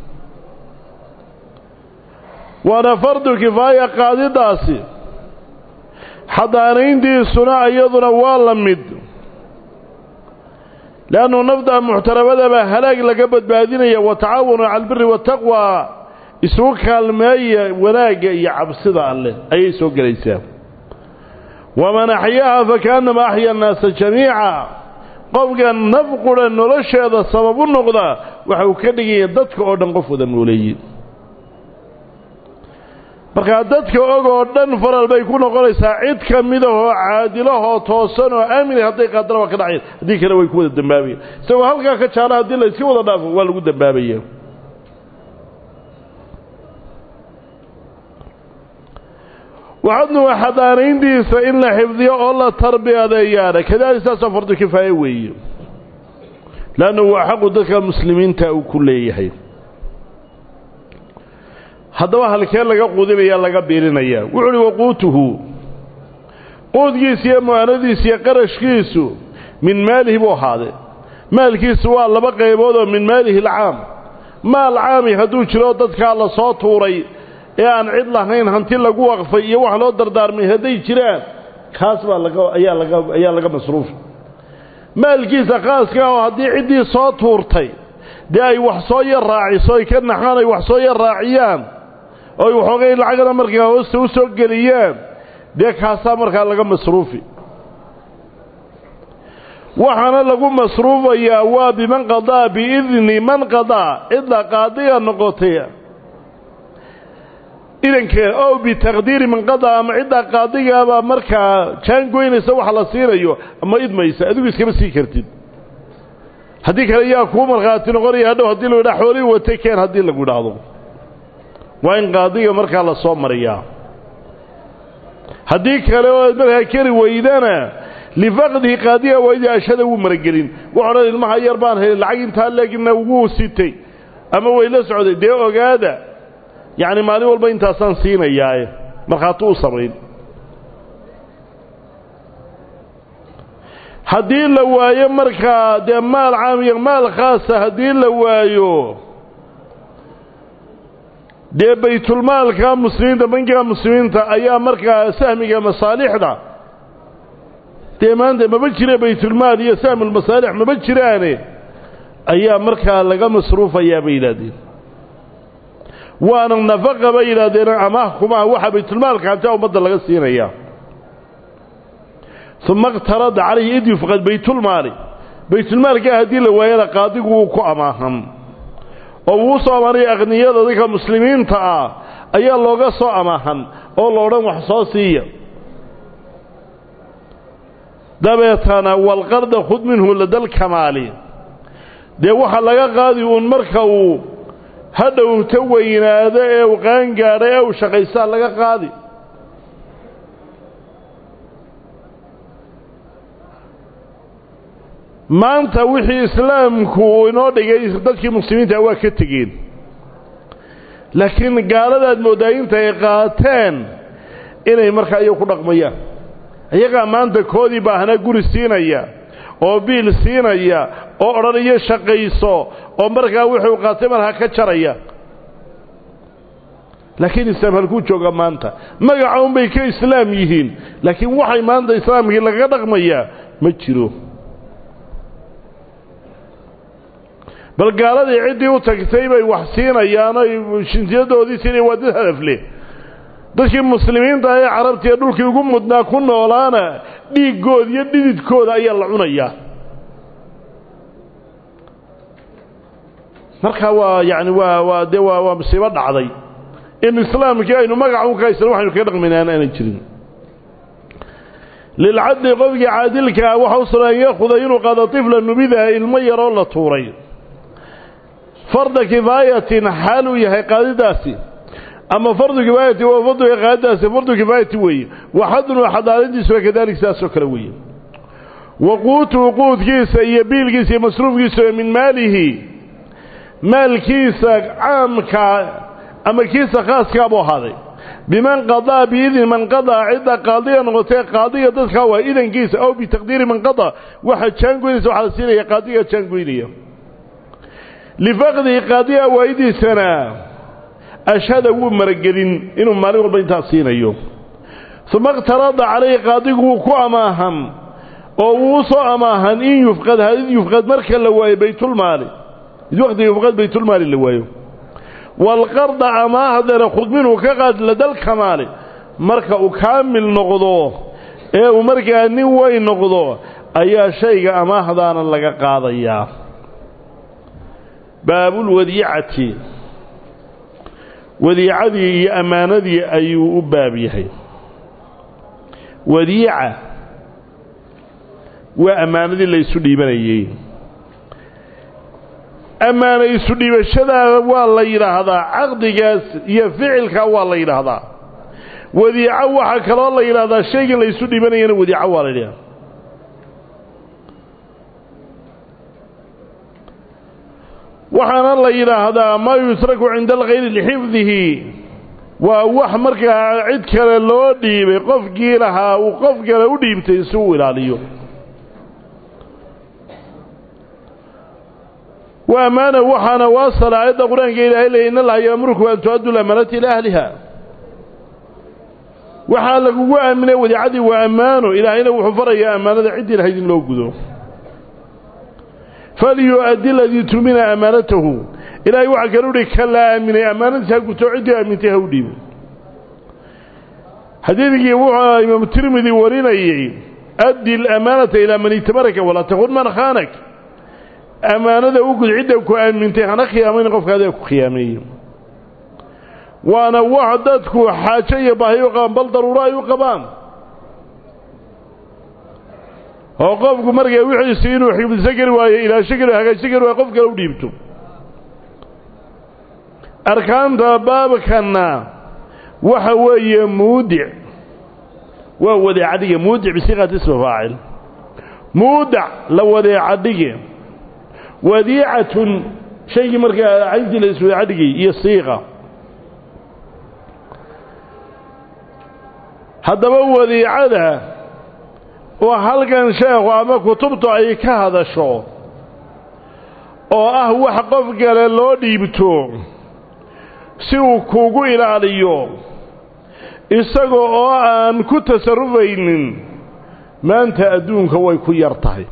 [SPEAKER 1] waana fardu kifaaya qaadidaasi xadaanayntiisuna iyaduna waa la mid leannu nafda muxtarabadabaa halaag laga badbaadinaya wa tacaawanu cala albiri waataqwa isugu kaalmeeya wanaagga iyo cabsida alleh ayay soo gelaysaa waman axyaaha fakaannama axya annaasa jamiica qofka naf qura nolosheeda sabab u noqda waxa uu ka dhigaya dadka oo dhan qof wada nooleeye markaa dadka og oo dhan faral bay ku noqonaysaa cid ka midahoo caadilahoo toosan oo aamina hadday qaadana waa ka dhaceen haddii kale way ku wada dembaabayaan isagoo halkaa ka jaala haddii la iska wada dhaafo waa lagu dembaabaya waxadnuwa xadaanayntiisa in la xifdiyo oo la tarbiyadeeyaana kadaalik saasoo fardu kifaaye weeye leannu waa xaqu dadka muslimiinta uu ku leeyahay haddaba halkee laga quudinaya laga biilinayaa wuxu uhi waquutuhu quudkiisa iyo mu'aanadiisa iyo qarashkiisu min maalihi buu ahaaday maalkiisu waa laba qaybood oo min maalihi alcaam maal caami hadduu jiro dadkaa la soo tuuray ee aan cid lahayn hanti lagu waqfay iyo wax loo dardaarmay hadday jiraan kaas baa laga ayaa laga ayaa laga masruufa maalkiisa khaaska oo haddii ciddii soo tuurtay dee ay wax soo yar raaciso ay ka naxaan ay wax soo yar raaciyaan oo ay waxoogay lacagana markaa hoosta u soo geliyaan dee kaasaa markaa laga masruufi waxaana lagu masruufayaa waa biman qadaa biidni man qadaa cidda qaadiga noqotay idankeeda oo bitaqdiiri man qadaa ama ciddaa qaadigaabaa markaa jaangoynaysa waxa la siinayo ama idmaysa adigu iskama sii kartid haddii kale yaa kuu markhaati noqonaya hadhow haddii lagu yidhaha xoolihii watay keen haddii lagu idhaahdo waa in qaadiga markaa la soo mariyaa haddii kale oo aad markaa keri weydana lifaqdihi qaadiga waydii ashada wuu maragelin wuxu odhan ilmaha yar baan helin lacag intaa leegina wuu sitay ama way la socday dee ogaada yacni maalin walba intaasaan siinayaae markhaati u samayn haddii la waayo markaa dee maal caam iyo maal khaasa haddii la waayo dee baytulmaalka muslimiinta bankiga muslimiinta ayaa markaa sahmiga masaalixda dee maanta maba jira baytulmaal iyo sahmulmasaalix maba jiraane ayaa markaa laga masruufayaa bay yidhahdeen waana nafaqa bay yidhaahdeen amaah kumaa waxaa baytulmaalka hantaa ummadda laga siinayaa uma اqtarada calayhi id yufqad baytulmaali baytulmaalkaa haddii la waayana qaadigu wuu ku amaahan oo wuu soo amaanaya akhniyada dadka muslimiinta ah ayaa looga soo amaahan oo la odhan wax soo siiya dabeetana walqarda khud minhu ladalkamaali dee waxaa laga qaadi uun marka uu hadhowta weynaado ee uu qaangaadhay ee uu shaqaystaa laga qaadi maanta wixii islaamku uu inoo dhigay dadkii muslimiinta waa ka tegeen laakiin gaaladaad mooddaa inta ay qaateen inay markaa iyagu ku dhaqmayaan iyagaa maanta koodii baahnaa guri siinaya oo biil siinaya oo odhanayo shaqayso oo markaa wuxuu qaatay markaa ka jaraya laakiin islaam halkuu jooga maanta magaca unbay ka islaam yihiin laakiin waxay maanta islaamkii lagaga dhaqmayaa ma jiro bal gaaladii ciddii u tagtay bay wax siinayaan oy shintiyadoodii siinaya waa dad hadafleh dadkii muslimiinta ee carabtiiee dhulkii ugu mudnaa ku noolaana dhiiggooda iyo dhididkooda ayaa la cunayaa marka waa yani waa waa dee waa waa musiibo dhacday in islaamkii aynu magaca u ka haysano waxaynu kaga dhaqmaynaan aanay jirin lilcadli qofkii caadilka ah waxa u sugan an yaakuda inuu qaado tifla nubidaha ilmo yaroo la tuuray farda kifaayatin xaal uu yahay qaadidaasi ama fardu kifaayati waa farduga qaadidaasi fardu kifaayati weeye waxadnu xadaaradiisuna kadalik sidaasoo kale weeye wa quutuhu quudkiisa iyo biilkiisa iyo masruufkiisa min maalihi maalkiisa caamka ama kiisa khaaskaa buu ahaaday biman qadaa biidni man qadaa cidda qaadiga noqotee qaadiga dadkaa waa idankiisa aw bitaqdiiri man qadaa waxa jaangoynaysa waxaa la siinaya qaadiga jaangoynaya lifaqdihi qaadiga waayidiisana ashhada wuu maragelin inuu maalin walba intaas siinayo uma iqtarada calayhi qaadigu wuu ku amaahan oo wuu u soo amaahan in yufqad hadid yufqad marka la waayo baytulmaali id waqtiga yufqad baytulmaali la waayo waalqarda amaahdana khud minhu ka qaad ladalkamaali marka uu kaamil noqdo ee uu markaa nin weyn noqdo ayaa shayga amaahdaana laga qaadayaa baabulwadiicati wadiicadii iyo ammaanadii ayuu u baab yahay wadiica waa ammaanadii la ysu dhiibanayey ammaana isu dhiibashadaada waa la yidhaahdaa caqdigaas iyo ficilka waa la yidhaahdaa wadiico waxaa kaloo la yidhaahdaa shaygan la ysu dhiibanayana wadiico waa la yidhahdaa waxaana la yidhaahdaa maa yusraku cinda alkhayri lixifdihi waa wax markaa cid kale loo dhiibay qofkii lahaa uu qof kale u dhiibtay si uu ilaaliyo wa ammaana waxaana waasala aayadda qur-aanka ilaahay leeyay in allaha yaamurukum an tu-addu lamaanati ilaa ahliha waxaa lagugu aaminay wadiicadii waa ammaano ilaahayna wuxuu farayaa ammaanada ciddii lahayd in loo gudo falyu-addi aladii tumina ammaanatahu ilaahay waxaa kale uhi ka la aaminay ammaanadiis ha guto ciddii aamintay ha u dhiibo xadiidkii wuxuu imaamu tirmidi warinayey addi alamaanata ilaa man itamaraka walaa takun man khaanak ammaanada u gud cidda ku aamintay hana khiyaamayn qofka adeeg ku khiyaameeye waana wax dadku xaajo iyo baahi u qabaan bal daruuro ay u qabaan oo qofku markaa wixiisi inuu xifdisan kari waayo ilaasho kari hagaajsan kari waayo qof kale u dhiibto arkaanta baabkanna waxa weeye muudic waa wadeecadhige muudic bisiiqati isma faacil muudac la wadeecadhige wadiicatun shaygii markaa cayntii la iswadeecadhigay iyo siiqa haddaba wadiicada oo halkan sheekhu ama kutubtu ay ka hadasho oo ah wax qof kale loo dhiibto si uu kuugu ilaaliyo isaga oo aan ku tasarrufaynin maanta adduunka way ku yar tahay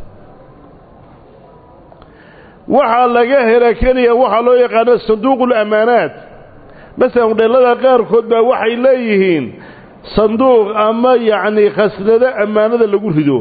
[SPEAKER 1] waxaa laga hela keliya waxaa loo yaqaano sanduuqul ammaanaat masalan hudheellada qaarkood baa waxay leeyihiin sanduuq ama yacnii khasnado ammaanada lagu rido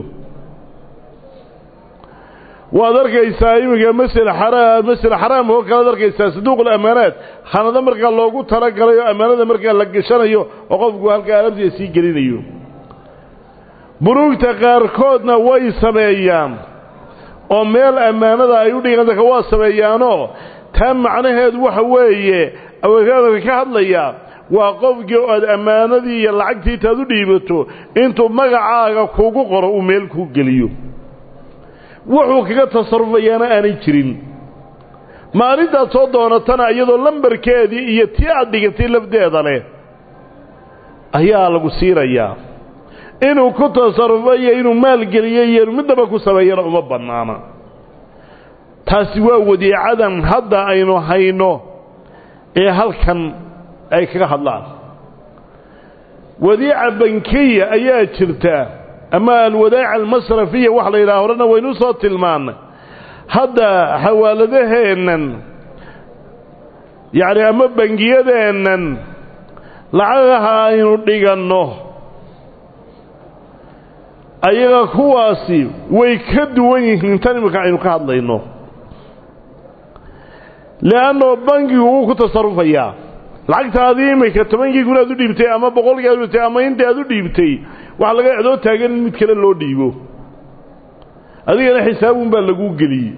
[SPEAKER 1] waad arkaysaa iminka masel xaraam masel xaraam oo kalead arkaysaa sanduuqul ammaanaat khanado markaa loogu talagalay oo ammaanada markaa la gashanayo oo qofku halkaa alabtiisa sii gelinayo buruugta qaarkoodna way sameeyaan oo meel ammaanada ay u dhigan dadka waa sameeyaanoo taa macnaheedu waxa weeye awekaadaka ka hadlaya waa qofkii oad ammaanadii iyo lacagtii intaad u dhiibato intuu magacaaga kugu qoro uu meel kuu geliyo wuxuu kaga tasarufayaana aanay jirin maalintaad soo doonatana iyadoo lambarkeedii iyo tii aad dhigatay lafdeeda leh ayaa lagu siinayaa inuu ku tasarufo iyo inuu maalgeliyo iyo inuu midnaba ku sameeyana uma bannaana taasi waa wadiicadan hadda aynu hayno ee halkan ay kaga hadlaan wadiica bankiya ayaa jirta ama alwadaaca almasrafiya wax la yidhaha horena waynu soo tilmaannay hadda xawaaladaheennan yacni ama bangiyadeennan lacagaha aynu dhiganno ayaga kuwaasi way ka duwan yihiin tan iminka aynu ka hadlayno le'annoo bangigu wuu ku tasarufayaa lacagtaadii iminka tobankii kun aad u dhiibtay ama boqolkii aad u dhiibtay ama intii aad u dhiibtay waxa laga ecdoo taagan in mid kale loo dhiibo adigana xisaabun baa laguu geliyey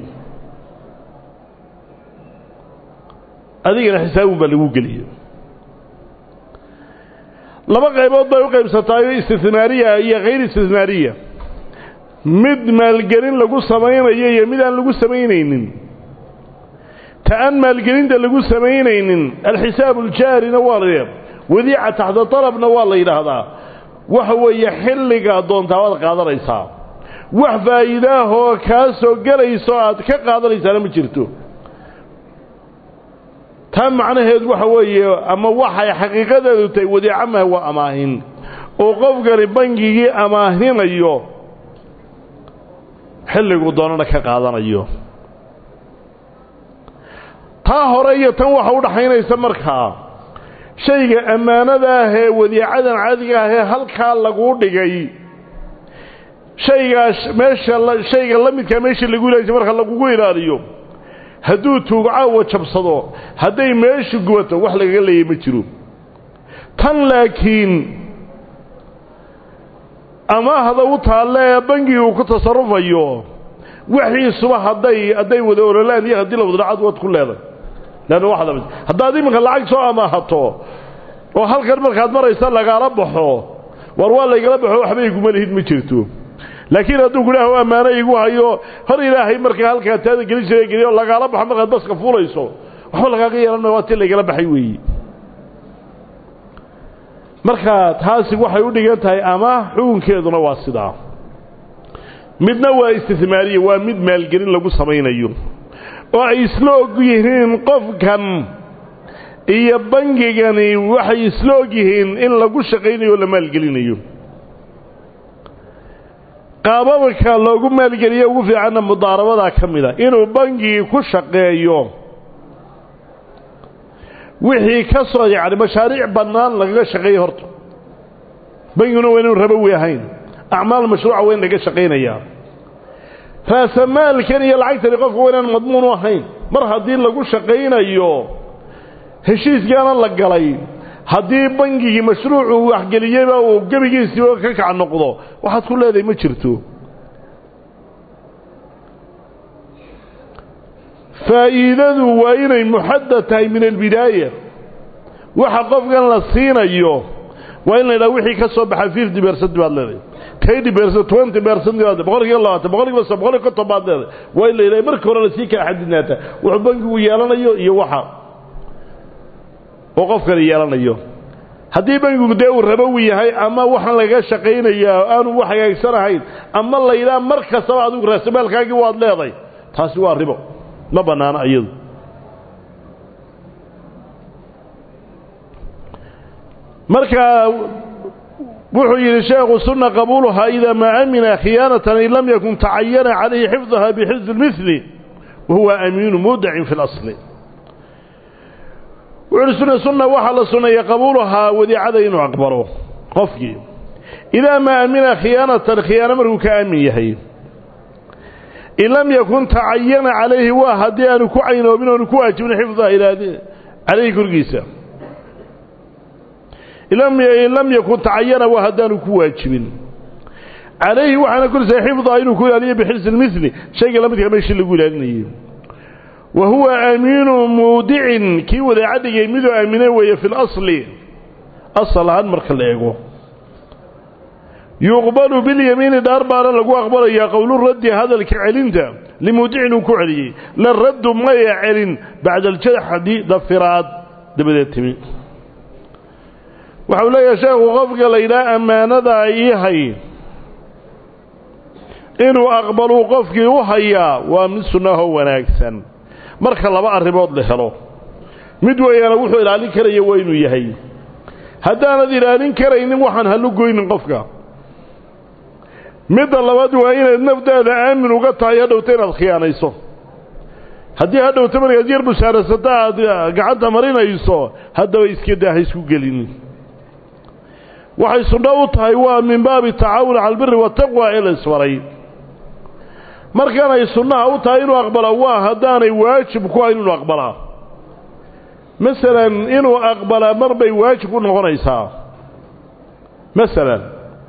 [SPEAKER 1] adigana xisaabun baa laguu geliyey laba qaybood bay u qaybsataayo istihmaariya iyo hayr istihmaariya mid maalgelin lagu samaynayo iyo mid aan lagu samaynaynin ta aan maalgelinta lagu samaynaynin alxisaab uljaarina waa la wadiica taxta dalabna waa la yidhaahdaa waxa weeye xilligaa doontaa waad qaadanaysaa wax faa'iidaahoo kaa soo gelayso aad ka qaadanaysaana ma jirto taa macnaheedu waxa weeye ama waxay xaqiiqadeedu tahay wadiica maha waa amaahin oo qofkani bangigii amaahinayo xilligu doonana ka qaadanayo taa hore iyo tan waxa u dhaxaynaysa markaa shayga ammaanada ah ee wadiicadan caadiga ah ee halkaa laguu dhigay shaygaas meesha shayga la midkaa meeshii lagu ilaalisay marka lagugu ilaaliyo hadduu tuug caawa jabsado hadday meeshu gubato wax lagaga leeyay ma jiro tan laakiin amaahda u taalle ee bangigi uu ku tasarufayo wixiisuba hadday hadday wada ololaan iyo haddii la wada dhacad waad ku leeday leanna waxda haddaad iminka lacag soo amaahato oo halkan markaad maraysa lagaala baxo war waa laygala baxo waxba iguma lihid ma jirto laakiin hadduu kudhaah ammaano igu hayo hor ilaahay markaa halkaa taada gelin jira geliyo lagaala baxo markaad baska fuulayso waxba lagaaga yeelan maya waa tii laygala baxay weeyi marka taasi waxay u dhigan tahay ama xukunkeeduna waa sidaa midna waa istihmaariya waa mid maalgelin lagu samaynayo oo ay isla og yihiin qofkan iyo bangigani waxay isla og yihiin in lagu shaqaynayo o la maalgelinayo qaababka loogu maalgeliyo ugu fiicanna mudaarabadaa ka mid a inuu bangigii ku shaqeeyo wixii ka soo yacni mashaariic bannaan lagaga shaqeeyo horta bangiguna waa inuu rabowi ahayn acmaal mashruuca waa in laga shaqaynayaa raasamaalkan iyo lacagtani qofka waa inaan madmuun u ahayn mar haddii lagu shaqaynayo heshiiskaana la galay haddii bangigii mashruucuu waxgeliyeyba uu gebigiisiiba ka kac noqdo waxaad ku leedahay ma jirto faa'iidadu waa inay muxadad tahay min albidaaya waxa qofkan la siinayo waa in la yidhaha wixii ka soo baxa fifty bersent baad leedahay twenty bersent twenty bersent baad boqol kiiba labaatan boqol kiiba so boqol kiiba konton baad leedahay waa in la yidhaha marka hore lasii kala xadidnaata wuxuu bankigu yeelanayo iyo waxa oo qofkani yeelanayo haddii bankigu dee uu rabowi yahay ama waxaan lagaga shaqaynayaa aanu wax hagaagsanahayn ama la yidhaha mar kastaba adigu raasamaalkaagii waad leeday taasi waa ribo ma bannaano iyadu marka wuxuu yidhi sheekhu sunna qabuuluhaa idaa maa amina khiyaanatan in lam yakun tacayana calayhi xifdaha bixifdi اlmili wahuwa amiinu mudacin fi اlasli wuxuuhi sunna sunna waxaa la sunneeya qabuuluhaa wadiicada inuu aqbalo qofkii idaa maa amina khiyaanatan khiyaano markuu ka aamin yahay in lam yakun tacayana calayhi waa haddii aanu ku caynoobin oonu ku waajibin xifdaha calayhi korgiisa in lam yakun tacayana waa haddaanu ku waajibin calayhi waxaana korsaa xifdaha inuu ku ilaaliyo bixirsi lmili shayga la midka meeshii lagu ilaalinayay wa huwa aamiinu muudicin kii wadaaca dhigay miduu aamine weeye fi lasli asal ahaan marka la eego yuqbalu bilyamiini dhaar baana lagu aqbalayaa qowluraddi hadalka celinta limuudicin uu ku celiyey la raddu maya celin bacda aljaxdi dafiraad dabadeed timi waxau leeyahay sheekhu qofka la yidhaha ammaanadaa ii hay inuu aqbaluu qofkii u hayaa waa mid sunnahoo wanaagsan marka laba arrimood la helo mid weeyaana wuxuu ilaalin karaya waa inuu yahay haddaanad ilaalin karaynin waxaan hallu goynin qofka midda labaad waa inaad nafdaada aamin uga tahay hadhowta inaad khiyaanayso haddii hadhowta markaad yar bushaarasata aad gacanta marinayso haddaba iska daa ha isku gelinin waxay sunno u tahay waa min baabi tacaawun cala albiri wataqwa ee la isfaray markanay sunnaha u tahay inuu aqbalaa waa haddaanay waajib ku ahayn inuu aqbalaa masalan inuu aqbalaa mar bay waajib u noqonaysaa masalan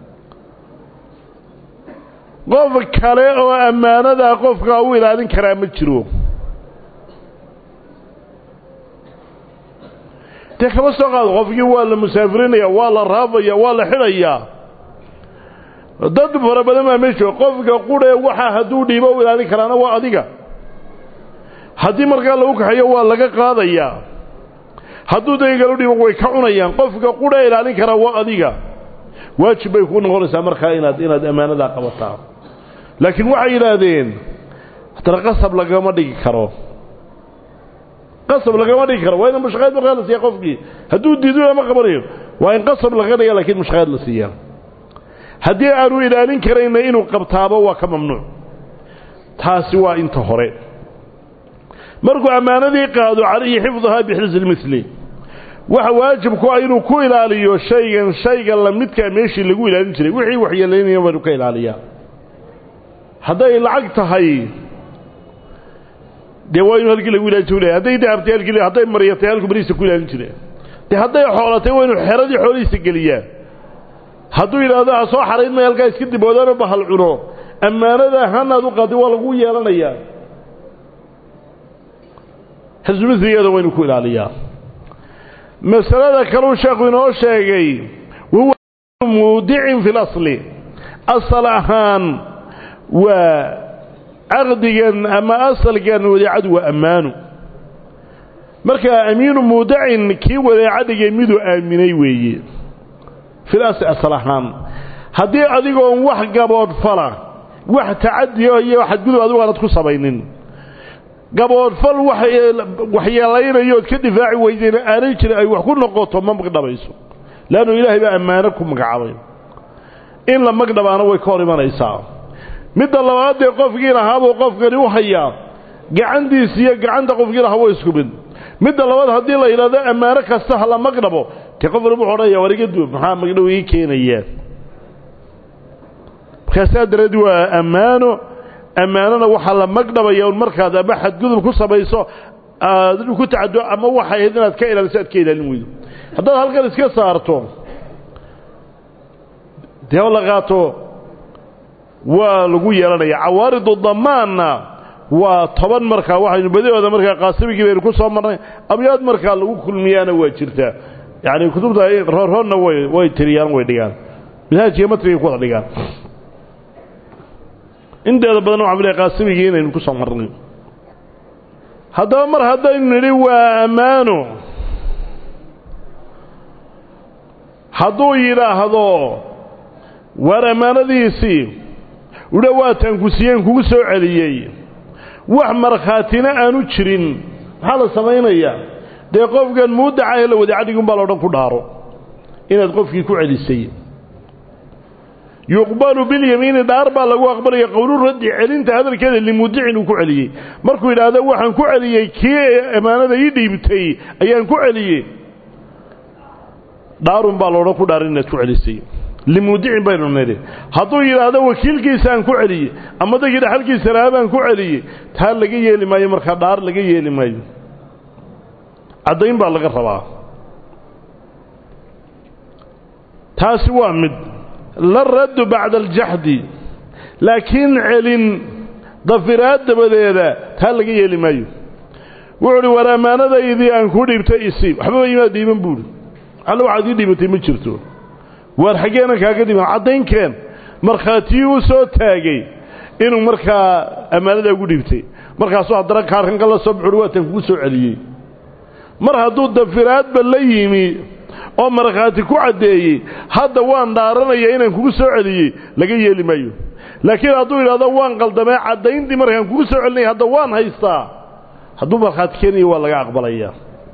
[SPEAKER 1] qof kale oo ammaanadaa qofkaa u ilaalin karaa ma jiro dee kama soo qaado qofkii waa la musaafirinaya waa la raafaya waa la xidhayaa dad fara badan baa meesho qofka qudhee waxaa hadduu dhiibo u ilaalin karaana waa adiga haddii markaa lagu kaxeeyo waa laga qaadayaa hadduu dagagal u dhiibo way ka cunayaan qofka qudhee ilaalin karaa waa adiga waajib bay kuu noqonaysaa markaa inaad inaad ammaanadaa qabataa laakiin waxay yidhaahdeen haddana qasab lagama dhigi karo qasab lagama dhigi karo waa in mushaqeed markaa la siiya qofkii hadduu diido lama qabanayo waa in qasab laga dhiga lakiin mushaqeed la siiya haddii aanu ilaalin karayna inuu qabtaabo waa ka mamnuuc taasi waa inta hore markuu ammaanadii qaado calayhi xifduhaa bixirsi lmili waxa waajib ku ah inuu ku ilaaliyo shaygan shayga lamidkaa meeshii lagu ilaalin jiray wixii waxyeelaynaya waa inu ka ilaaliyaa hadday lacag tahay dee waa inu halkii lagu ilaalin jira hadday dahabtay halkii hadday maryatay halku barihiisa ku ilaalin jire dee hadday xoolatay waa inu xeradii xoolihiisa geliyaa hadduu yidhaahdo ha soo xarayn may halkaa iska diboodaanoo bahal cuno ammaanada hanaad u qaadi waa lagu yeelanayaa xisbumiligeeda waa inu ku ilaaliyaa masalada kaluu sheekhu inoo sheegay wahuwa muudicin fi lasli asal ahaan waa caqdigan ama asalkan wadeecadu waa ammaanu marka amiinu muudacin kii wadeeca dhigay miduu aaminay weeye fil asli asal ahaan haddii adigoon wax gaboodfala wax tacadiya iyo xadgudub adigu aanad ku samaynin gaboodfal waxyeelaynayood ka difaaci weydeen aanay jirin ay wax ku noqoto ma magdhabayso leannu ilaahay baa ammaano ku magacaabay in la magdhabaana way ka hor imanaysaa midda labaad dee qofkii lahaabuu qofkani u hayaa gacantiis iyo gacanta qofkii lahaa waa isku mid midda labaad haddii la yidhahdo ammaano kasta ha la magdhabo dee qof walba wuxuu odhanaya war iga duub maxaa magdhow ii keenayaa markaasaa dareed waa ammaano ammaanona waxaa la magdhabaya un markaad ama xadgudub ku samayso aad ku tacado ama waxay ahayd inaad ka ilaaliso aad ka ilaalin weydo haddaad halkan iska saarto dee oo la qaato waa lagu yeelanaya cawaaridu damaanna waa toban markaa waxaynu badihooda markaa qaasimigii baynu ku soo marnay abyaad markaa lagu kulmiyaana waa jirtaa yacni kutubta roorroonna way way tiriyaan way dhigaan minhaajkiiyo matrigay ku wada dhigaan inteeda badan waxaan filaya qaasimigii inaynu ku soo marnay haddaba mar haddaynu nidhi waa ammaano hadduu yidhaahdo waar ammaanadiisii udha waataan ku siiyeen kugu soo celiyey wax markhaatina aanu jirin maxaa la samaynayaa dee qofkan muudaca ee la wadaacadhigun baa loodhan ku dhaaro inaad qofkii ku celisay yuqbalu bilyamiini dhaar baa lagu aqbalaya qowlu raddi celinta hadalkeeda limuudicin uu ku celiyey markuu yidhaahdo waxaan ku celiyey kii ammaanada ii dhiibtay ayaan ku celiyey dhaarun baa loodhan ku dhaarin inaad ku celisay limuudicin baynu nidhi hadduu yidhaahdo wakiilkiisaan ku celiyey ama dadkii dhaxalkiisa lahaa baan ku celiyey taa laga yeeli maayo markaa dhaar laga yeeli maayo caddayn baa laga rabaa taasi waa mid la raddu bacda aljaxdi laakiin celin dafiraad dabadeeda taa laga yeeli maayo wuxuu uhi war ammaanadaydii aan ku dhiibtay isiib waxbaba imaad dhiiban buuhi alla waxaad ii dhiibatay ma jirto waar xaggeenan kaaga dhiiban caddaynkeen markhaatiyii u soo taagay inuu markaa ammaanada ugu dhiibtay markaasuu haddana kaarkanka la soo buxuhi waatan kugu soo celiyey mar hadduu dafiraadba la yimi oo markhaati ku caddeeyey hadda waan dhaaranaya inaan kugu soo celiyey laga yeeli maayo laakiin hadduu yidhahdo waan qaldamee caddayntii markaan kugu soo celinaya hadda waan haystaa hadduu markhaati keenayo waa laga aqbalaya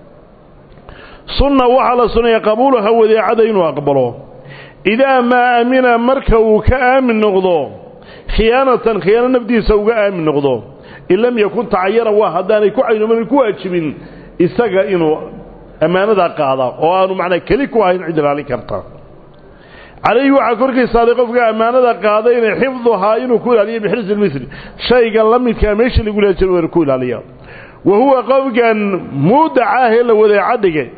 [SPEAKER 1] sunna waxaa la sunnaya qabuulaha wadeecada inuu aqbalo idaa maa amina marka uu ka aamin noqdo khiyaanatan khiyaano nafdiisa uga aamin noqdo in lam yakun tacayana waa haddaanay ku caynooman ku waajibin isaga inuu ammaanadaa qaada oo aanu macnaa keli ku ahayn cid ilaalin karta calayhi waxaa korkaysaaday qofka ammaanada qaadayna xifduhaa inuu ku ilaaliyo bixirsi lmisri shayga la midkaa meeshii lagu leeya jir ku ilaaliya wa huwa qofkan muudacaahee la wadeeca dhigay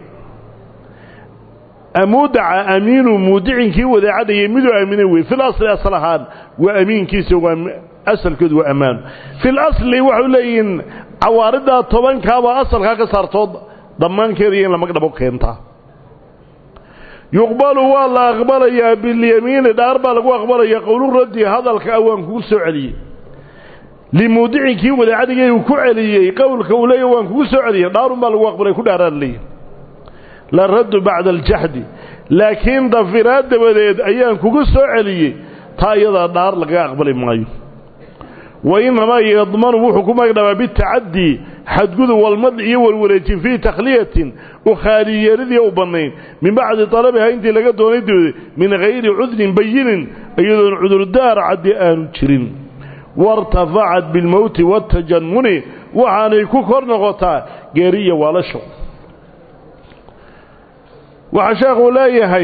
[SPEAKER 1] muudaca amiinu muudicinkii wadeeca dhigay miduu aamina wey fil asli asal ahaan waa amiinkiisa waa asalkoodu waa ammaano fil asli waxay leeyihiin cawaaridaa tobankaabaa asalkaa ka saartood dhammaankeeda iyo in lamagdhabo keentaa yuqbalu waa la aqbalayaa bilyamiini dhaar baa lagu aqbalaya qowluraddi hadalka ah waan kugu soo celiyey limuudicinkii wadeecadhigay uu ku celiyey qowlka uu leeya waan kugu soo celiyey dhaarun baa lagu aqbalay ku dhaaraan leeyahy la raddu bacda aljaxdi laakiin dafiraad dabadeed ayaan kugu soo celiyey taa iyadaa dhaar lagaga aqbali maayo wa inamaa yadmanu wuxuu ku magdhabaa bitacadii xadgudub walmadci iyo warwareejin fii takhliyatin u khaaliyeeridii u bannayn min bacdi talabiha intii laga doonay dabadeed min hayri cudrin bayinin iyadoon cudurdaar caddi aanu jirin wairtafacat bilmowti waatajannuni waxaanay ku kor noqotaa geeriya waalasho waxaa sheekhuu leeyahay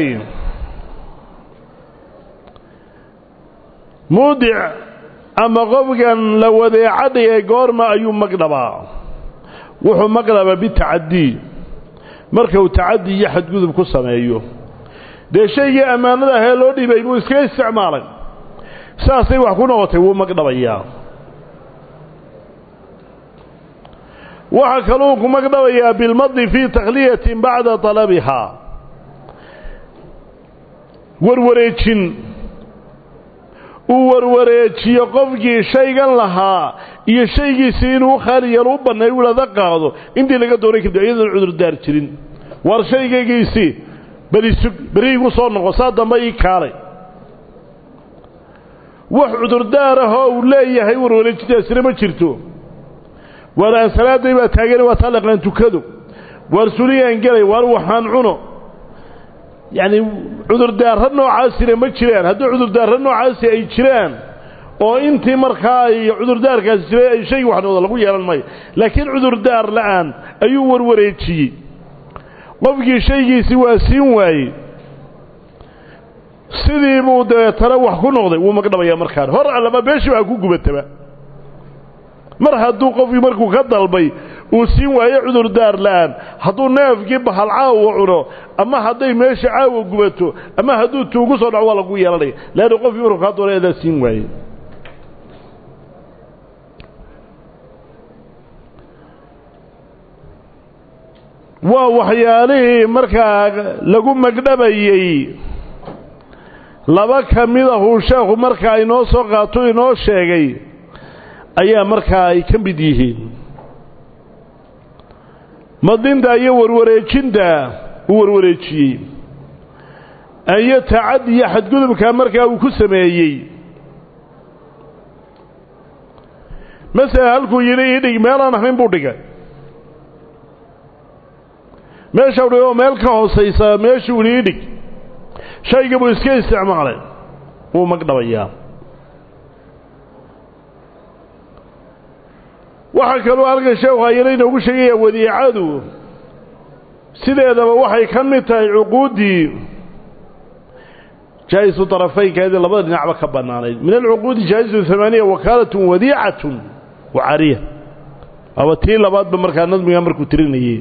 [SPEAKER 1] muudic ama qofkan la wadeeca dhigay goorma ayuu magdhabaa wuxuu magdhabaa bitacadii marka uu tacadi iyo xadgudub ku sameeyo dee shaygii ammaanada ahee loo dhibay buu iskaga isticmaalay saasay wax ku noqotay wuu magdhabayaa waxaa kaluu ku magdhabayaa bilmadi fii takhliyatin bacda talabihaa warwareejin uu warwareejiyo qofkii shaygan lahaa iyo shaygiisii inuu u khaali yeelo u bannay u ilada qaado intii laga doonay kadib iyadoon cudurdaar jirin war shaygaygiisii berisug beriigu soo noqo saa dambe ii kaalay wax cudurdaar ahoo uu leeyahay warwareejintaasina ma jirto waar aan salaaday baa taagan waa taa laqaan tukado waar suliyaan gelay waar waxaan cuno yacni cudurdaarra noocaasina ma jiraan haddii cudurdaarra noocaasi ay jiraan oo intii markaa ay cudurdaarkaasi jiray ay shaygi waxnooda lagu yeelan maayo laakiin cudurdaar la'aan ayuu warwareejiyey qofkii shaygiisii waa siin waayey sidii buu dabeetana wax ku noqday wuu magdhabayaa markaan hor allaba beeshii baa ku gubataba mar hadduu qofkii markuu ka dalbay uu siin waayo cudurdaar la'aan hadduu neefkii bahal caawa cuno ama hadday meesha caawa gubato ama hadduu tuugu soo dhaco waa lagu yeelanaya leanna qofkii markuu kaa doonay adaa siin waaye waa waxyaalihii markaa lagu magdhabayey laba ka mid ahuu sheekhu markaa inoo soo qaato inoo sheegay ayaa markaa ay ka mid yihiin madinta iyo warwareejinta uu warwareejiyey iyo tacaddi iyo xadgudubka markaa uu ku sameeyey masala halkuu yidhi ii dhig meelaan ahayn buu dhigay meeshau dhig oo meel ka hoosaysa meeshuu idhi ii dhig shayga buu iska isticmaalay wuu magdhabayaa waxaa kaloo halkan sheekhu ayana inoogu sheegaya wadiicadu sideedaba waxay ka mid tahay cuquuddii jaa'isu طarafaynkeedii labada dhinacba ka bannaanayd min alcuquudi jaa'isu hamaaniya wakaalatun wadiicatun wa cariya waaba tii labaadba markaa nadmiga markuu tirinayey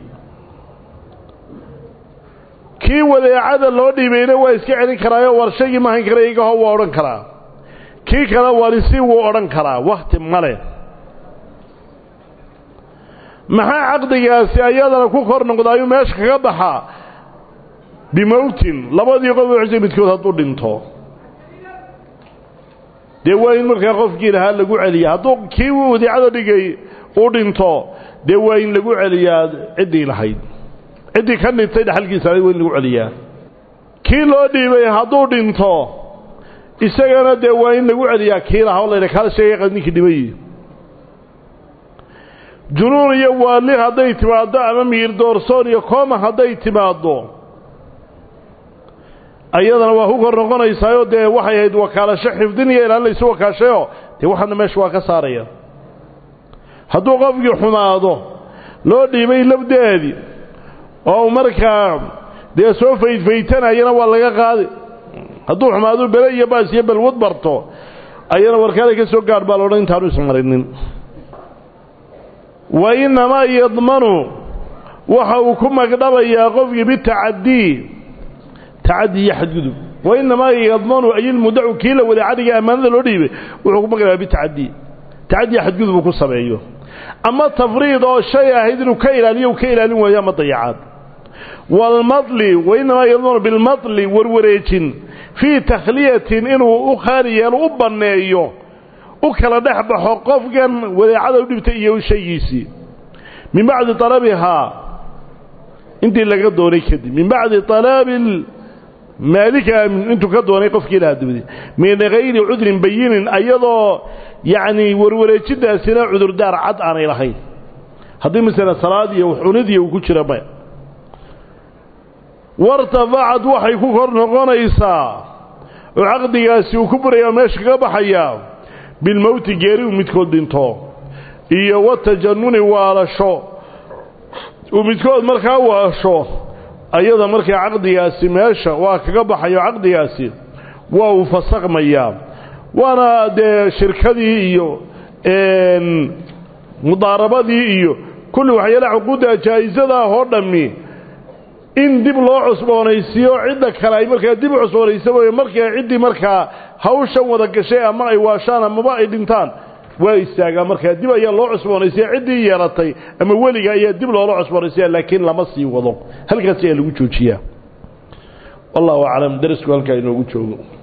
[SPEAKER 1] kii wadeecada loo dhiibayna waa iska celin karaayo war shaygii ma hayn kara igaho waa odhan karaa kii kale warisi wuu odhan karaa wakhti male maxaa caqdigaasi ayadana ku kor noqdaayuu meesha kaga baxaa bimowtin labadii qof xusay midkood hadduu dhinto dee waa in markaa qofkii lahaa lagu celiya hadduu kii wadiicada dhigay u dhinto dee waa in lagu celiyaa ciddii lahayd ciddii ka dhintay dhaxalkiisa waa in lagu celiyaa kii loo dhiibay hadduu dhinto isagana dee waa in lagu celiyaa kii lahaa o layha kaala sheegay ninkii dhimay junuun iyo waali hadday timaaddo ama miir doorsoon iyo kooma hadday timaaddo ayadana waa ku kor noqonaysaayoo dee waxay ahayd wakaalasho xifdin iyo ilaalinaysu wakaashayoo dee waxaana meesha waa ka saaraya hadduu qofkii xumaado loo dhiibay labdeedii oo markaa dee soo faydfaytanayana waa laga qaadi hadduu xumaado bele iyo baas iyo balwad barto ayana warkaada ka soo gaadh baa loodhan intaanu ismarinin wa innamaa yadmanu waxa uu ku magdhabayaa qofkii bitacadii tacadi iyo xadgudub wa innamaa yadmanu ayilmudacu kii la wada cadiga ammaanada loo dhiibay wuxuu ku magdhabaa bitacadii tacadiya xadgudub uu ku sameeyo ama tafriid oo shay ahayd inuu ka ilaaliyo uu ka ilaalin waayo ama dayacaad waalmadli wa innamaa yadmanu bilmadli warwareejin fii takhliyatin inuu u khaali yeelo u banneeyo u kala dhex baxo qofkan wadaacada u dhibtay iyo shaygiisii min bacdi talabihaa intii laga doonay kadib min bacdi talaabi maalika intuu ka doonay qofkii lahaa dabadi min hayri cudrin bayinin ayadoo yacni warwareejintaasina cudurdaar cad aanay lahayn haddii masala salaad iyo cunidii uu ku jira maya wartafacad waxay ku kor noqonaysaa oo caqdigaasi uu ku buraya meesha kaga baxayaa bilmowti geeri uu midkood dhinto iyo watajanuni waalasho uu midkood markaa waasho ayada markaa caqdigaasi meesha waa kaga baxayo caqdigaasi waa uu fasaqmayaa waana dee shirkadii iyo mudaarabadii iyo kulli waxyaalaha cuquudda jaa'isada ah oo dhammi in dib loo cusboonaysiiyo cidda kale ay markaa dib u cusboonaysa mooye markaa ciddii markaa hawshan wada gashay ama ay waashaan amaba ay dhintaan waa istaagaa markaa dib ayaa loo cusboonaysiya ciddii yeelatay ama weliga ayaa dib loola cusboonaysiya laakiin lama sii wado halkaas ayaa lagu joojiyaa wallahu aclam darisku halkaa inoogu joogo